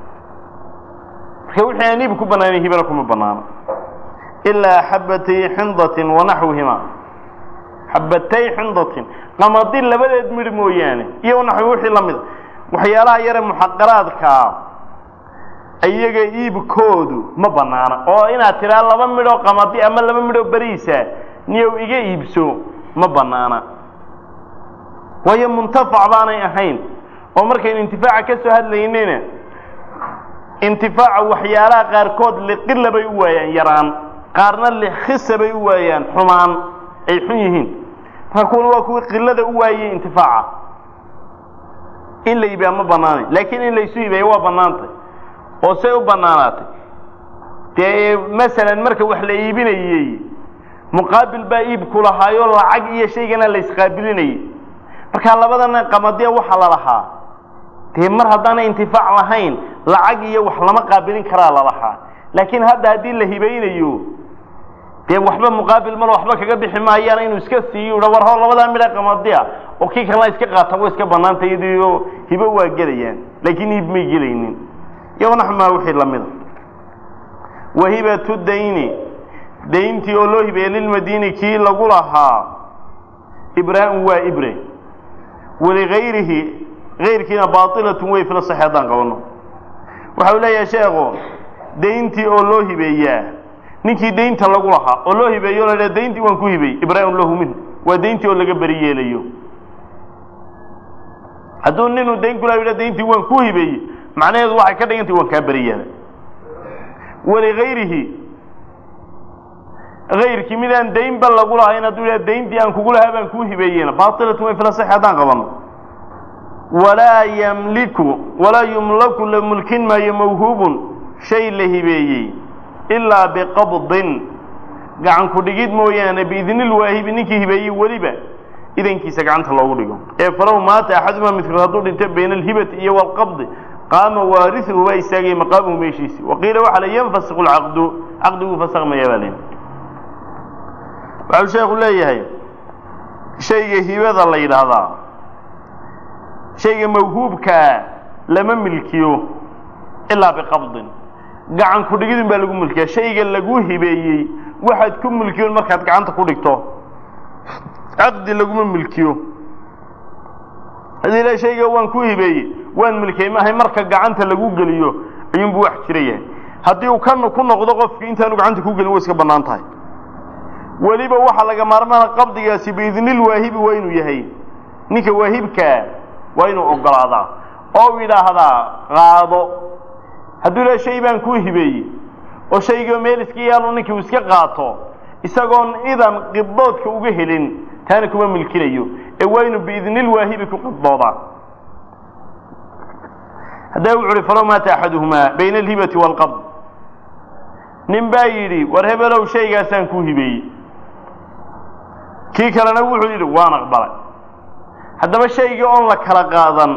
marka wixii aan iib ku bannaanayn hibana kuma bannaano ilaa xabatay xindatin wanaxwihima xabatay xindatin qamadi labadeed midh mooyaane iyo naxwi wixii la mida waxyaalaha yare muxaqaraadkaa iyaga iibkoodu ma bannaana oo inaad tidhaa laba midhoo qamadi ama laba midhoo beriisa niyow iga iibso ma bannaana waayo muntafac baanay ahayn oo markaynu intifaaca ka soo hadlaynayna intifaaca waxyaalaha qaarkood liqila bay u waayaan yaraan qaarna likhisa bay u waayaan xumaan ay xun yihiin marka kuwana waa kuwii qilada u waayey intifaaca in la iibiyaa ma bannaanay laakiin in laysu iibiya waa bannaantay oo say u bannaanaatay dee masalan marka wax la iibinayey muqaabil baa iibku lahaayo lacag iyo shaygana la isqaabilinayay marka labadana qamadiya waxa la lahaa dee mar haddaana intifaac lahayn lacag iyo wax lama qaabilin karaa la lahaa laakiin hadda haddii la hibaynayo dee waxba muqaabil malo waxba kaga bixi maayaan inuu iska siiyo udha war hor labadaa midha qamadiya oo kii kalena iska qaata way iska bannaanta iyadoo hibo waa gelayaan laakiin iib may gelaynin iyo naxmaa wixii lamida wahibatu dayni dayntii oo loo hibeeyey lilmadiini kii lagu lahaa ibraa'un waa ibre waligayrihi gayrkiina baailatun wey fila saxi haddaan qabano waxa uu leeyahay sheekhu dayntii oo loo hibeeyaa ninkii daynta lagu lahaa oo loo hibeeyo la dha dayntii waan ku hibeeyey ibraa'un lahu minhu waa dayntii oo laga beri yeelayo hadduu ninuu dayn kula yidha dayntii waan ku hibeeyey macnaheedu waxay ka dhigantay waan kaa beri yeelay waligayrihi gayrkii midaan daynba lagu lahayn hadduu yidhaha dayntii aan kugu lahaa baan kuu hibeeyeyna baailatun way fila saxi haddaan qabano walaa yamliku walaa yumlaku la mulkin maayo mawhuubun shay la hibeeyey ilaa biqabdin gacan ku dhigid mooyaane biidnilwaahibi ninkii hibeeyey weliba idankiisa gacanta loogu dhigo ee falow maata axaduma midkood hadduu dhinto bayna alhibati iyo walqabdi qaama waarisuhu baa istaagaya maqaamuhu meeshiisi waqiila waxaa la yanfasiqu lcaqdu caqdiguu fasakmaya baa layidhi waxau sheekhu leeyahay shayga hibada la yidhaahdaa shayga mawhuubkaa lama milkiyo ilaa biqabdin gacan ku dhigidun baa lagu milkiya shayga lagu hibeeyey waxaad ku milkiyoon markaad gacanta ku dhigto caqdi laguma milkiyo haddii la shayga waan ku hibeeyey waan milkiyey maahay marka gacanta lagu geliyo ayuunbu wax jira yahay haddii uu kan ku noqdo qofkii intaanu gacanta ku gelin way iska bannaan tahay weliba waxaa laga maarmaana qabdigaasi biidnilwaahibi waa inuu yahay ninka waahibkaa waa inuu ogolaadaa oo yidhaahdaa qaado hadduu ilaha shay baan kuu hibeeyey oo shaygii meel iska yaalo ninkii uu iska qaato isagoon idan qibdoodka uga helin taana kuma milkinayo ee waa inuu biidnilwaahibi ku qibdoodaa haddaba wuxu uhi falow maata axaduhumaa bayna alhibati waalqabd nin baa yidhi war hebelow shaygaasaan kuu hibeeyey kii kalena wuxuu yidhi waan aqbalay haddaba shaygii oon la kala qaadan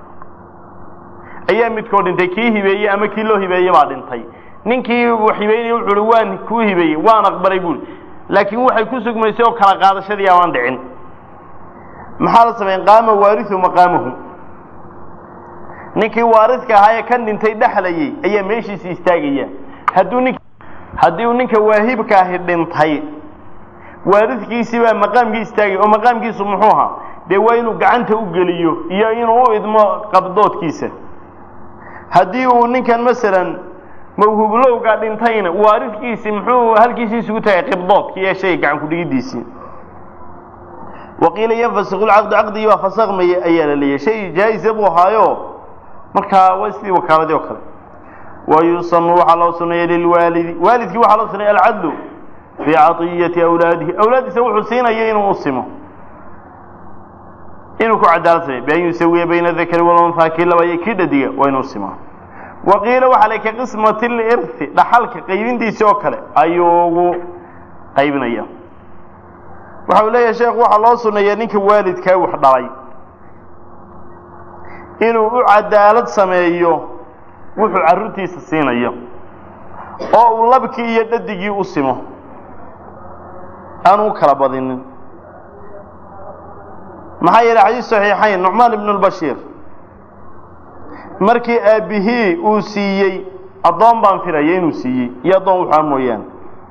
ayaa midkood dhintay kii hibeeyey ama kii loo hibeeye baa dhintay ninkii wax hibeynaya wuxu uhi waan kuu hibeeyey waan aqbalay buuri laakiin waxay ku sugmaysay oo kala qaadashadii amaan dhicin maxaa la sameyn qaama waarihu maqaamahu ninkii waaridka ahaa ee kan dhintay dhexlayay ayaa meeshiisi istaagaya hadduu nink haddii uu ninka waahibka ahi dhintay waaridkiisii baa maqaamkii istaagay oo maqaamkiisu muxuu ahaa dee waa inuu gacanta u geliyo iyo inuu u idmo qabdoodkiisa haddii uu ninkan masalan mawhublowga dhintayna waaridkiisi muxuu halkiisii isugu tagay qibdoodki ee shayga gacan kudhigidiisii waqiila yanfasiku lcaqdu caqdigii baa fasakmaya ayaa la leeyahy shay jaa-isa buu ahaayo markaa waa sidii wakaaladii oo kale wayusanu waxaa loo suneeya lilwaalidi waalidkii waxaa loo suneeya alcadlu fii caطiyati awlaadihi awlaaddiisa wuxuu siinaya inuu u simo inuu ku cadaalad sameyo bian yusawiya bayna dakari walunhaa kii laba iyo kii dhadiga waa inuu simaa waqiila waxaa la ka qismati lirthi dhaxalka qaybintiisi oo kale ayuu ugu qaybinaya waxa uu leeyahay sheekhu waxaa loo suneeyaa ninka waalidkaa wax dhalay inuu u cadaalad sameeyo wuxuu carruurtiisa siinayo oo uu labkii iyo dhadigii u simo aanu u kala badinin maxaa yeelay xadiis saxiixayn nucmaan ibnu lbashiir markii aabbihii uu siiyey addoon baan filaya inuu siiyey iyo addoon wuxua mooyaane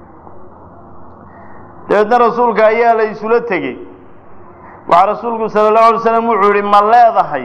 dabeedna rasuulka ayaa la isula tegey waxaa rasuulku sala allahu alay slam wuxuu yihi ma leedahay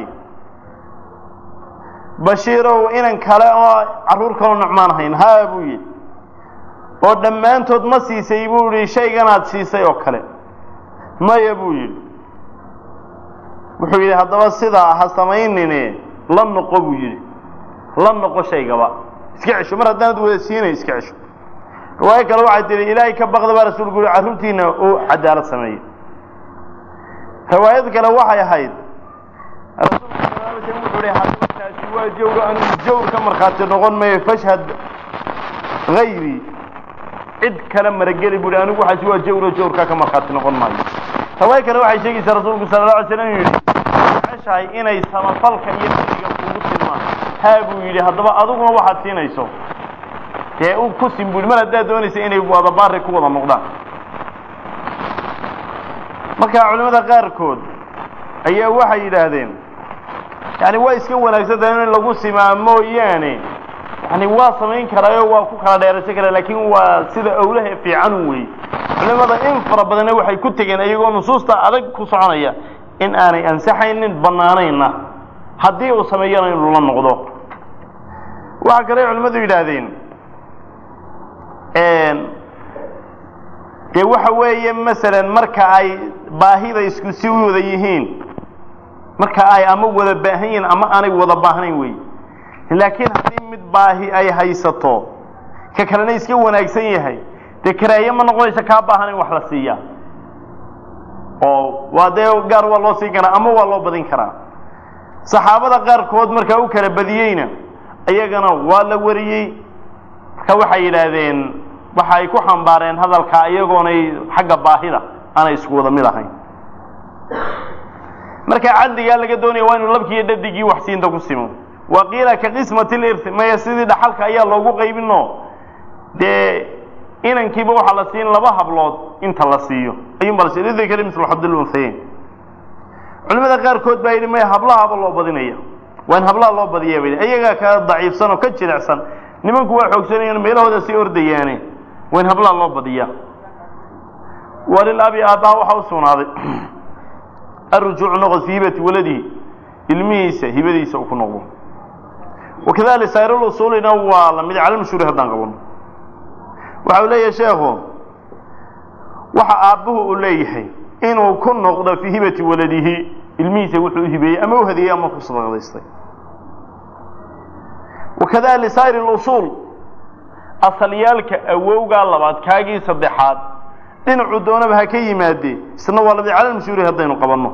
bashiirow inan kale oo carruur kaloo nucmaan ahayn haa buu yidhi oo dhammaantood ma siisay buu yihi shayganaad siisay oo kale maya buu yidhi wuxuu yidhi haddaba sidaa ha samaynine la noqo buu yidhi la noqo shaygaba iska cesho mar haddaanad wada siinay iska cesho riwaayo kale waxay tihi ilaahay ka baqda baa rasuulku yihi carruurtiina uu cadaalad sameeyey riwaayad kale waxay ahayd rasuulku sal alay slam wuxuu ihi haddaba taasi waa jawro anigu jawr ka markhaati noqon mayo fashhad hayri cid kale marageli bu ihi anigu waxaasi waa jawro jawrkaa ka markhaati noqon maayo riwaayo kale waxay sheegaysaa rasuulku sala alla alay slam inuu yidhi jeceshahay inay samafalka iyo fadiga kugu silmaan haa buu yidhi haddaba adiguna waxaad siinayso dee u ku sim bui mar haddaad doonaysa inay wada baari ku wada noqdaan marka culimmada qaarkood ayaa waxay yidhaahdeen yani waa iska wanaagsantahay in lagu simaa mooyaane yani waa samayn karaayo waa ku kala dheeraysan karaa laakin waa sida owlaha fiican wey culimada in fara badanna waxay ku tegeen iyagoo nusuusta adag ku soconaya in aanay ansaxaynin banaanayna haddii uu sameeyana inuu la noqdo waxaa kale culimmadu yidhaahdeen dee waxa weeye masalan marka ay baahida isku si u wada yihiin marka ay ama wada baahan yihiin ama aanay wada baahnayn wey laakiin haddii mid baahi ay haysato ka kalena iska wanaagsan yahay dee karaaye ma noqonaysa kaa baahan in wax la siiya oo waa dee gaar waa loo siin karaa ama waa loo badin karaa saxaabada qaarkood markaa u kala badiyeyna iyagana waa la wariyey marka waxay yidhaahdeen waxa ay ku xambaareen hadalkaa iyagoonay xagga baahida aanay isku wada mid ahayn marka cadligaa laga doonaya waa inuu labkii iyo dhadigii waxsiinta ku simo wa qiila ka qismati lirthi maya sidii dhaxalka ayaa loogu qaybino dee inankiiba waxaa la siin laba hablood inta la siiyo ayuunba la siiy lidakari mislu xabdilunhayeyn culimada qaarkood baa yidhi maya hablahaba loo badinaya waa in hablaha loo badiya bay iyagaa ka daciifsan oo ka jilicsan nimanku waa xoogsanayaan meelahooda sii ordayaane waa in hablaha loo badiya walilabi aabbaha waxaa u sugnaaday arujuucu noqod fii hibati waladihi ilmihiisa hibadiisa uu ku noqdo wakadalik sayrlusuulina waa lamid cala mashhuuri haddaan qabano waxa uu leeyahay sheekhu waxa aabbuhu uu leeyahay inuu ku noqdo fii hibati waladihi ilmihiisa wuxuu u hibeeyey ama u hadiyey ama ku sadaqdaystay wakada lisaa'ir اlusuul asalyaalka awowgaa labaad kaagii saddexaad dhinacuu doonaba ha ka yimaadee isna waa lamid cala mashhuuri haddaynu qabanno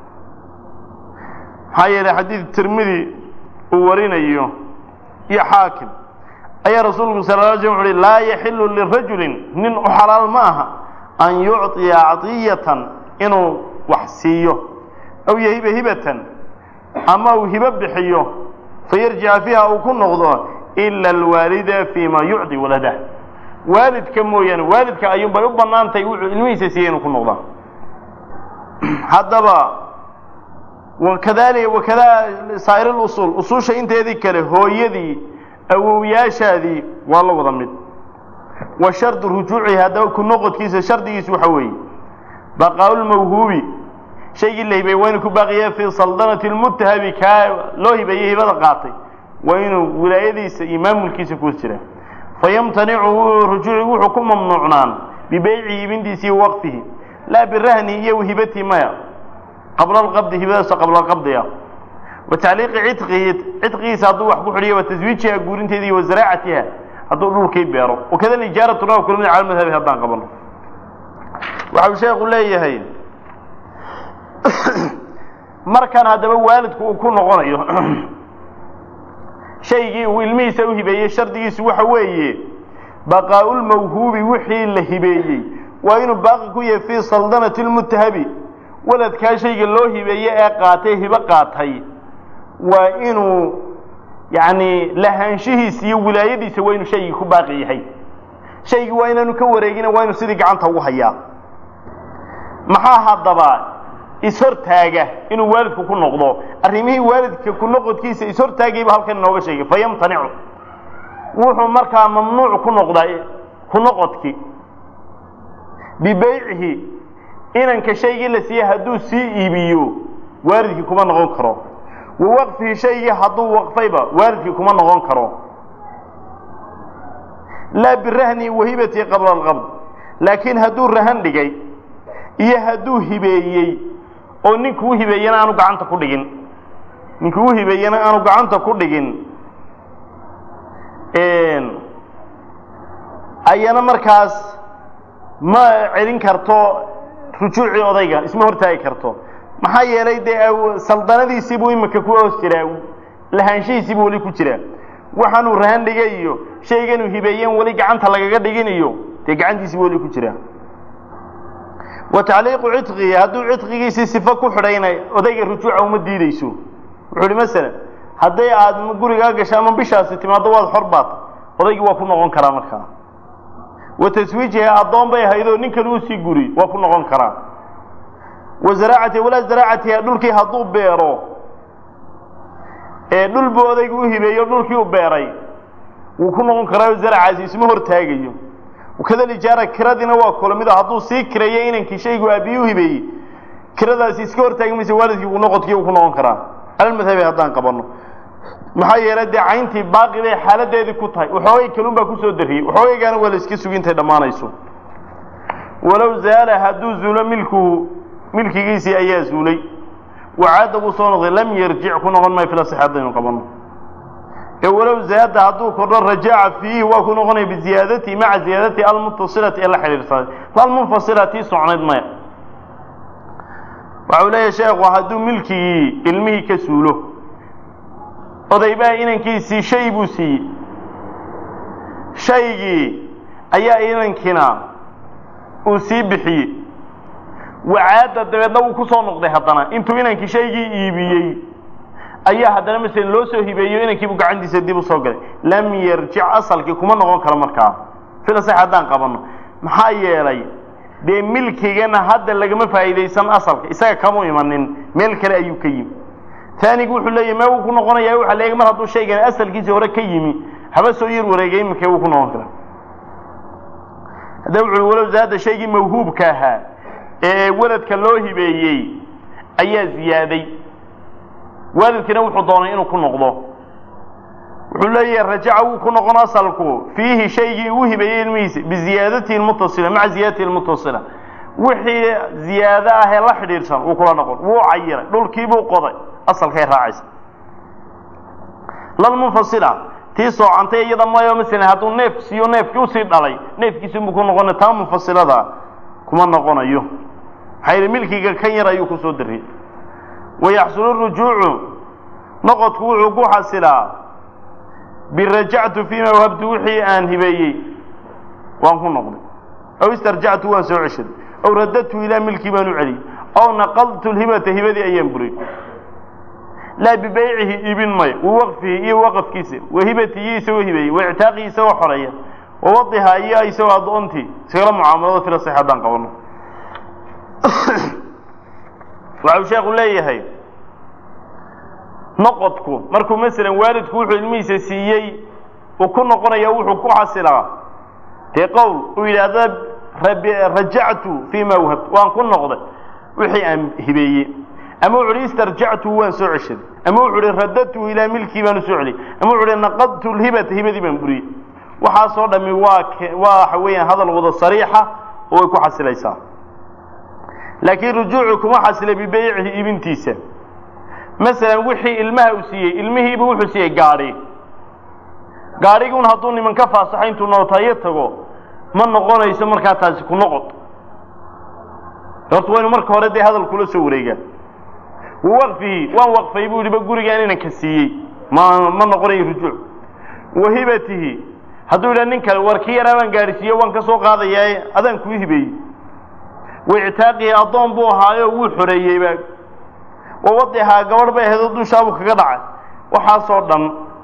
maxaa yeelay xadiid tirmidi uu warinayo iyo xaakim ayaa rasuulku sal la sl wuxu uhi laa yaxilu lirajulin nin u xalaal ma aha an yucطiya caطiyatan inuu wax siiyo aw yahiba hibatan ama uu hibo bixiyo fayarjica fiiha uu ku noqdo ila alwaalida fi ma yucطi waladah waalidka mooyaane waalidka ayuun bay u bannaan tahay wuxuu ilmihiisa siiyey inuu ku noqdaa haddaba wakadalika wakada saa'ir اlusuul usuusha inteedii kale hooyadii awowyaashaadii waa la wada mid wa shardu rujuucihi haddaba ku noqodkiisa shardigiisu waxa weeye baqaaulmawhuubi shaygii la hibeeyey waa inuu ku baaqiya fii saldanati lmutahabi kaa loo hibeeyey hibada qaatay waa inuu wilaayadiisa iyo maamulkiisa ku jira fayamtanicu rujuuci wuxuu ku mamnuucnaan bibeyci ibintiisi iyo waqfihi laa birahni iyo hibatii maya qabla alqabdi hibadaasoo qabla alqabdi ah wa tacliiqi cidqihi cidqigiisa hadduu wax ku xidhiyo wa taswiijiha guurinteeda iyo wa zaraacatiha hadduu dhulkii beero wakada lijaaratuna waa kula mid cala madhabi haddaan qabano waxa uu sheekhu leeyahay markan haddaba waalidku uu ku noqonayo shaygii uu ilmihiisa u hibeeyey shardigiisu waxa weeye baqaa'ulmawhuubi wixii la hibeeyey waa inuu baaqi ku yahay fii saldanati lmutahabi waladkaa shayga loo hibeeye ee qaatay hibo qaatay waa inuu yacni lahaanshihiisa iyo wilaayadiisa waa inuu shaygii ku baaqi yahay shaygii waa inaanu ka wareegina waa inuu sidii gacanta ugu hayaa maxaa haddaba ishortaaga inuu waalidku ku noqdo arrimihii waalidka ku noqodkiisa ishortaagayba halkan inooga sheegay fayamtanicu wuxuu markaa mamnuuc ku noqdaa ku noqodki bibeycihi inanka shaygii la siiyey hadduu sii iibiyo waalidkii kuma noqon karo wa waqfihi shaygii hadduu waqfayba waalidkii kuma noqon karo laa birahni wahibati qabla alqabd laakiin hadduu rahan dhigay iyo hadduu hibeeyey oo ninkuu hibeeyena aanu gacanta ku dhigin ninkuu hibeeyena aanu gacanta ku dhigin ayana markaas ma celin karto rujuucii odayga isma hortaagi karto maxaa yeelay dee saldanadiisii buu imika ku hoos jiraa lahaanshihiisii buu weli ku jiraa waxaanuu rahan dhigay iyo shayganuu hibeeyeen weli gacanta lagaga dhigin iyo dee gacantiisii weli ku jiraa wa tacliiqu cidqihi hadduu cidqigiisii sifo ku xidhayna odayga rujuuca uma diideyso wuxuu ihi masalan hadday aad gurigaa gasho ama bishaasi timaaddo waad xor baata odaygii waa ku noqon karaa markaa wa taswiijiha addoon bay ahaydoo ninkan uu sii guri waa ku noqon karaa wa zaraacatiha walaa zaraacatiha dhulkii hadduu beero ee dhul buu odaygu u hibeeyo dhulkii u beeray wuu ku noqon karaa zaracaasi isma hortaagayo kada lijaara kiradiina waa kula mid hadduu sii kireeyo inankii shaygu aabiyi u hibeeyey kiradaasi iska hortaagi maysa waalidkii uu noqodkii uu ku noqon karaa calalmadhabi haddaan qabano maxaa yeelay dee cayntii baaqi bay xaaladeedii ku tahay waxoogay kalun baa kusoo dariyey waxoogaygaana waa la iska sugi intay dhammaanayso walow zaala hadduu zuulo milkuhu milkigiisii ayaa zuulay wacaada buu soo noqday lam yarjic ku noqon maayo filasix haddaynu qabano ee walow zaada hadduu kordho rajaca fiihi waa ku noqonaya biziyaadatihi maca ziyaadatihi almutasilati ee la xidhiirsaday lalmunfasila tii socnayd maya waxau leeyahay sheekhu hadduu milkigii ilmihii ka suulo odaybaa inankiisii shay buu siiyey shaygii ayaa inankiina uu sii bixiyey wacaadda dabeedna wuu ku soo noqday haddana intuu inankii shaygii iibiyey ayaa haddana masalan loo soo hibeeyo inankiibu gacantiisa dib u soo galay lam yarjic asalkii kuma noqon karo markaa filasax haddaan qabanno maxaa yeelay dee milkigana hadda lagama faa'iidaysan asalka isaga kama imanin meel kale ayuu ka yimi taanigu wuxuu leeyahy mee wuu ku noqonaya waxa leeyahy mar hadduu shaygan asalkiisii hore ka yimi haba soo yar wareegay iminkee wuu ku noqon karaa hadda wuxu walow zaada shaygii mawhuubka ahaa ee weladka loo hibeeyey ayaa ziyaaday waalidkiina wuxuu doonay inuu ku noqdo wuxuu leeyahay rajaca wuu ku noqon asalku fiihi shaygii uu hibeeyey ilmihiisa biziyaadatihi lmutasila maca ziyaadatihi lmutasila wixii ziyaado ah ee la xidhiidhsan wuu kula noqon wuu cayiray dhulkiibuu qoday asalkay raacaysa lalmunfasila tii soocantay iyada mayo masalan hadduu neef siiyo neefkii usii dhalay neefkiisi buu ku noqona taa munfasilada kuma noqonayo maxaa yidhi milkiga kan yar ayuu kusoo dariyey wayaxsulu rujuucu noqodku wuxuu ku xasilaa birajactu fiima wahabtu wixii aan hibeeyey waan ku noqday aw istarjactu waan soo ceshaday aw radadtu ilaa milkii baan u celiyey aw naqadtu lhibata hibadii ayaan buriyey laa bibeycihi ibin mayo wa waqfihi iyo waqafkiisa wa hibatihi iyo isagoo hibeeyey wa ictaaqihi isagoo xoreeya wa wadiha iyo isagoo addoontii isagala mucaamalada filasax haddaan qabano waxau sheekhu leeyahay noqodku markuu masalan waalidku wuxuu ilmihiisa siiyey uu ku noqonaya wuxuu ku xasilaa dee qowl uu yidhaahda rajactu fii ma wahabtu waan ku noqday wixii aan hibeeyey ama wuxu uhi istarjactuhu waan soo ceshaday ama wuxu uhi radadtuhu ilaa milkii baan u soo celiyey ama wuxu uhi naqadtu lhibata hibadii baan buriyey waxaasoo dhami waa waa waxa weeyaan hadal wada sariixa oo way ku xasilaysaa laakiin rujuucu kuma xasilay bibeycihi iibintiisa masalan wixii ilmaha uu siiyey ilmihiiba wuxuu siiyey gaadhi gaadhiguun hadduu niman ka faasaxo intuu nootayo tago ma noqonayso markaa taasi ku noqod horta waynu marka hore dee hadal kula soo wareegaa wawaqfihi waan waqfay buu yihi ba gurigaan inanka siiyey ma ma noqonayo rujuuc wahibatihi hadduu yidhaha nin kale war kii yaraa baan gaadhsiiye waan ka soo qaadayaa adaan kuu hibeeyey waictaaqihi addoon buu ahaayo wuu xoreeyeyba wawadihaa gabadh bay ahayd oo dushaabuu kaga dhacay waxaasoo dhan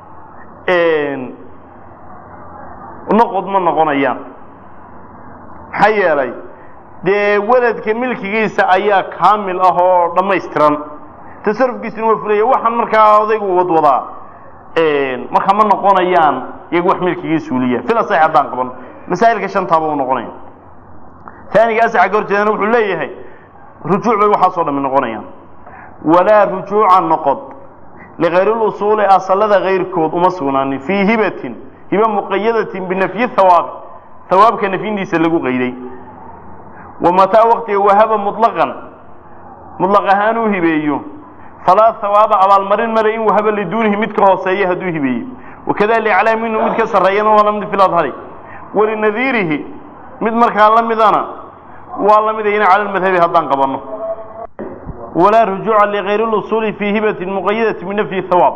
noqod ma noqonayaan maxaa yeelay dee weladka milkigiisa ayaa kaamil ah oo dhammaystiran tasarufkiisuna waa fulaya waxaan markaa odaygu wadwadaa marka ma noqonayaan iyagu wax milkigii suuliya fila sax haddaan qaban masaa'ilka shantaaba u noqonaya taaniga asaxa ka horjeedana wuxuu leeyahay rujuuc bay waxaasoo dhami noqonayaan walaa rujuuca noqod ligayri lusuuli asalada kayrkood uma sugnaanin fii hibatin hiba muqayadatin binafyi hawaabi hawaabka nafyintiisa lagu qayday wa mataa waqtiga wahaba muطlaqan muطlaq ahaan uu hibeeyo falaa hawaaba abaalmarin male in wahaba liduunihi mid ka hooseeya hadduu hibeeyo wakada liclaa minhu mid ka sarreeyana waa lamid fi ladhari walinadiirihi mid markaa la midana waa la midayna cala lmadhabi haddaan qabanno walaa rujuuca ligayri lusuuli fii hibatin muqayadati binafyi hawaab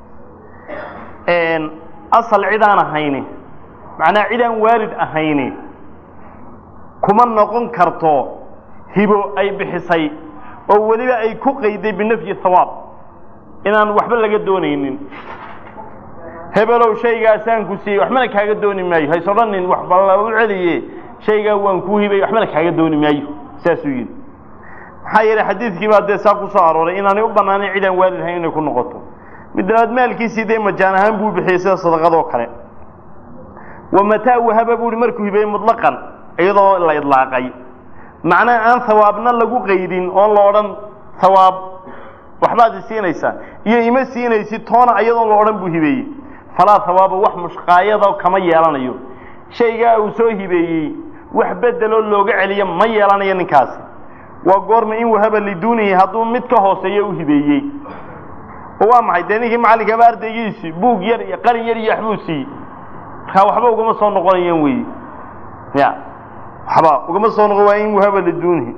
asal cid aan ahayni macnaha cid aan waalid ahayni kuma noqon karto hibo ay bixisay oo weliba ay ku qayday binafyi hawaab inaan waxba laga doonaynin hebelow shaygaasaan ku siiyey waxbana kaaga dooni maayo hays odhanin waxba lagu celiye shaygaa waan kuu hibay waxbana kaaga dooni maayo saasuu yidhi maxaa yeelay xadiidkii baa dee saa ku soo arooray inaanay u bannaanayn cid aan waalid ahayn inay ku noqoto mid labaad maalkiisii dee majaan ahaan buu bixiyey sida sadaqadoo kale wa mataa wahaba buu hi markuu hibeeyey mutlaqan iyadoo la idlaaqay macnaha aan hawaabna lagu qaydin oon la odhan hawaab waxbaad i siinaysaa iyo ima siinaysid toona iyadoon la odhan buu hibeeyey falaa hawaaba wax mushqaayada kama yeelanayo shaygaa uu soo hibeeyey wax bedeloo looga celiyo ma yeelanayo ninkaasi waa goorma in wahaba liduunihi hadduu mid ka hooseeyo u hibeeyey oo waa maxay dee ninkii macallinkaaba ardaygiisi buug yar iyo qalin yar iyo waxbuu siiyey markaa waxba ugama soo noqonayaan weeye ya waxba ugama soo noqon waa in wahaba liduunihi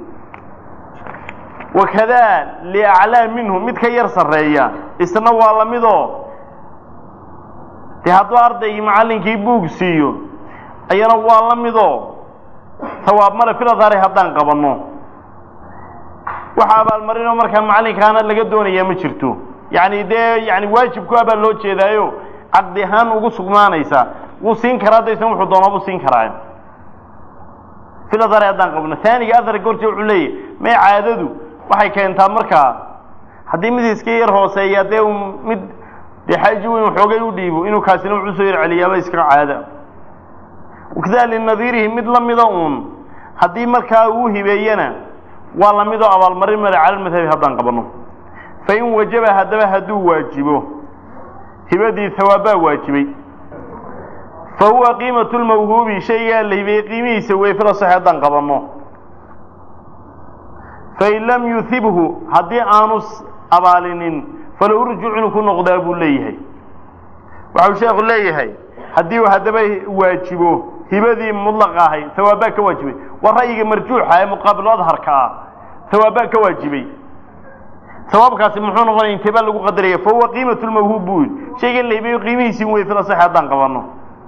wakadaa liaclaa minhu mid ka yar sarreeya isna waa lamidoo dee hadduu ardaygii macallinkii buug siiyo ayana waa la midoo hawaab male filadhaari haddaan qabanno waxa abaalmarinoo markaa macallinkaana laga doonayaa ma jirto yacni dee yani waajibku abaa loo jeedaayo caqdi ahaan ugu sugnaanaysa wuu siin karaa daysan wuxuu doonaa buu siin karaa filadhaari haddaan qabno taaniga aharka horje wuxuu leeyahy may caadadu waxay keentaa markaa haddii mid iska yar hooseeya dee mid dee xaaji weyn waxoogay u dhiibo inuu kaasina wuxuu soo yar celiyaaba iska caada wakada linadiirihi mid la mida uun haddii markaa uu hibeeyana waa la midoo abaalmarin male cala lmadhabi haddaan qabanno fain wajaba haddaba hadduu waajibo hibadii hawaabbaa waajibay fa huwa qiimatu lmawhuubi shaygaa la hibeeyey qiimihiisa wey fila sax haddaan qabanno fain lam yuhibhu haddii aanu abaalinin falow rujuuc inuu ku noqdaa buu leeyahay waxau sheekhu leeyahay haddii uu haddaba waajibo hibadii mudlaqa ahayd hawaabbaa ka waajibay waa ra'yiga marjuuxa ee muqaabilu adharka ah hawaabbaa ka waajibay hawaabkaasi muxuu noqonaya intee baa lagu qadaraya fa huwa qiimatu lmawhuub buu yidhi shaygan la hibeeyo qiimihiisii wey fila sax haddaan qabanno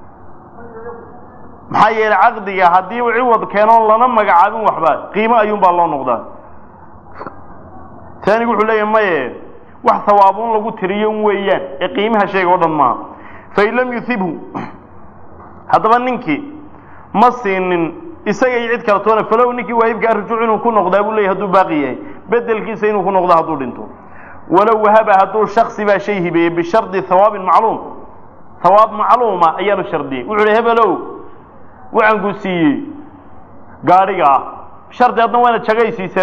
maxaa yeelay caqdiga haddii uu ciwad keeno lana magacaabin waxba qiimo ayuunbaa loo noqdaa taanigu wuxuu leeyahay maye wax hawaabuun lagu tiriyo weeyaan ee qiimaha shayga o dhan maaha fain lam yuhibhu haddaba ninkii ma siinin isaga iyo cid kale toona falow ninkii waahibkaa rujuuc inuu ku noqdaa buu leeyahy hadduu baaqi yahay bedelkiisa inuu ku noqdo hadduu dhinto walow wahaba hadduu shaksi baa shay hibeeyey bishardi hawaabin macluum hawaab macluuma ayaanu shardiyey wuxuu hi hebelow waxaan ku siiyey gaadhiga ah shardi adna waana jagaysiisaa buun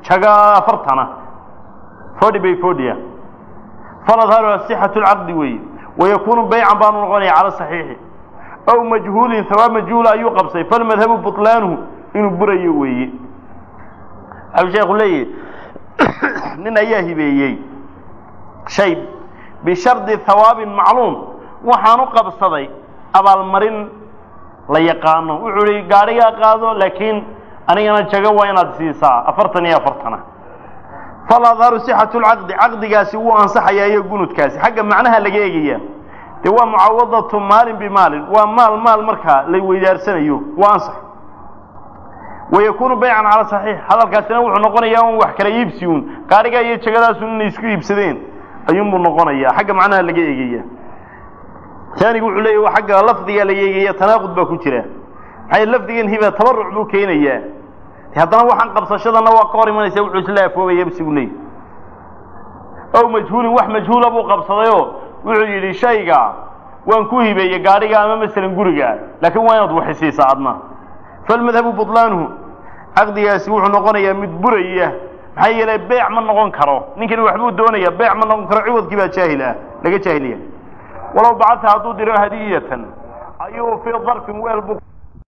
jaga afartana forty by fortya faladharuha sixatu lcaqdi weeye wayakunu baycan baanu noqonaya cala saxiixi aw majhuulin hawaab majhuula ayuu qabsay falmadhabu buطlaanuhu inuu burayo weeye waxau sheekhu leeyahi nin ayaa hibeeyey shay bishardi hawaabin macluum waxaanu qabsaday abaalmarin la yaqaano wuxuu ihi gaadhigaa qaado laakiin anigana jago waa inaad siisaa afartan iyo afartana faladharu sixatu lcaqdi caqdigaasi wuu ansaxayaa iyo gunudkaasi xagga macnaha laga eegaya dee waa mucawadatu maalin bimaalin waa maal maal markaa la weydaarsanayo waa ansax wayakunu baycan cala saxiix hadalkaasina wuxuu noqonayaa un wax kala iibsi un gaadhigaa iyo jagadaasun inay isku iibsadeen ayuunbuu noqonayaa xagga macnaha laga eegaya taanigu wuxuu leeyahy waa xagga lafdiga laga eegaya tanaaqud baa ku jira maxay lafdigan hiba tabaruc buu keenayaa haddana waxaan qabsashadana waa ka hor imanaysa wuxuu isla afoobaya bsigu leeyahy ow majhuulin wax majhuula buu qabsadayoo wuxuu yidhi shayga waan ku hibeeyey gaadhiga ama masalan guriga laakiin waa inaad waxisiisaa adna falmadhabu buطlaanuhu caqdigaasi wuxuu noqonayaa mid buraya maxaa yeelay beec ma noqon karo ninkani waxbuu doonaya beec ma noqon karo ciwadkii baa jaahil ah laga jaahiliya walow bacadta hadduu diro hadiyatan ayuu fii darfin weel bu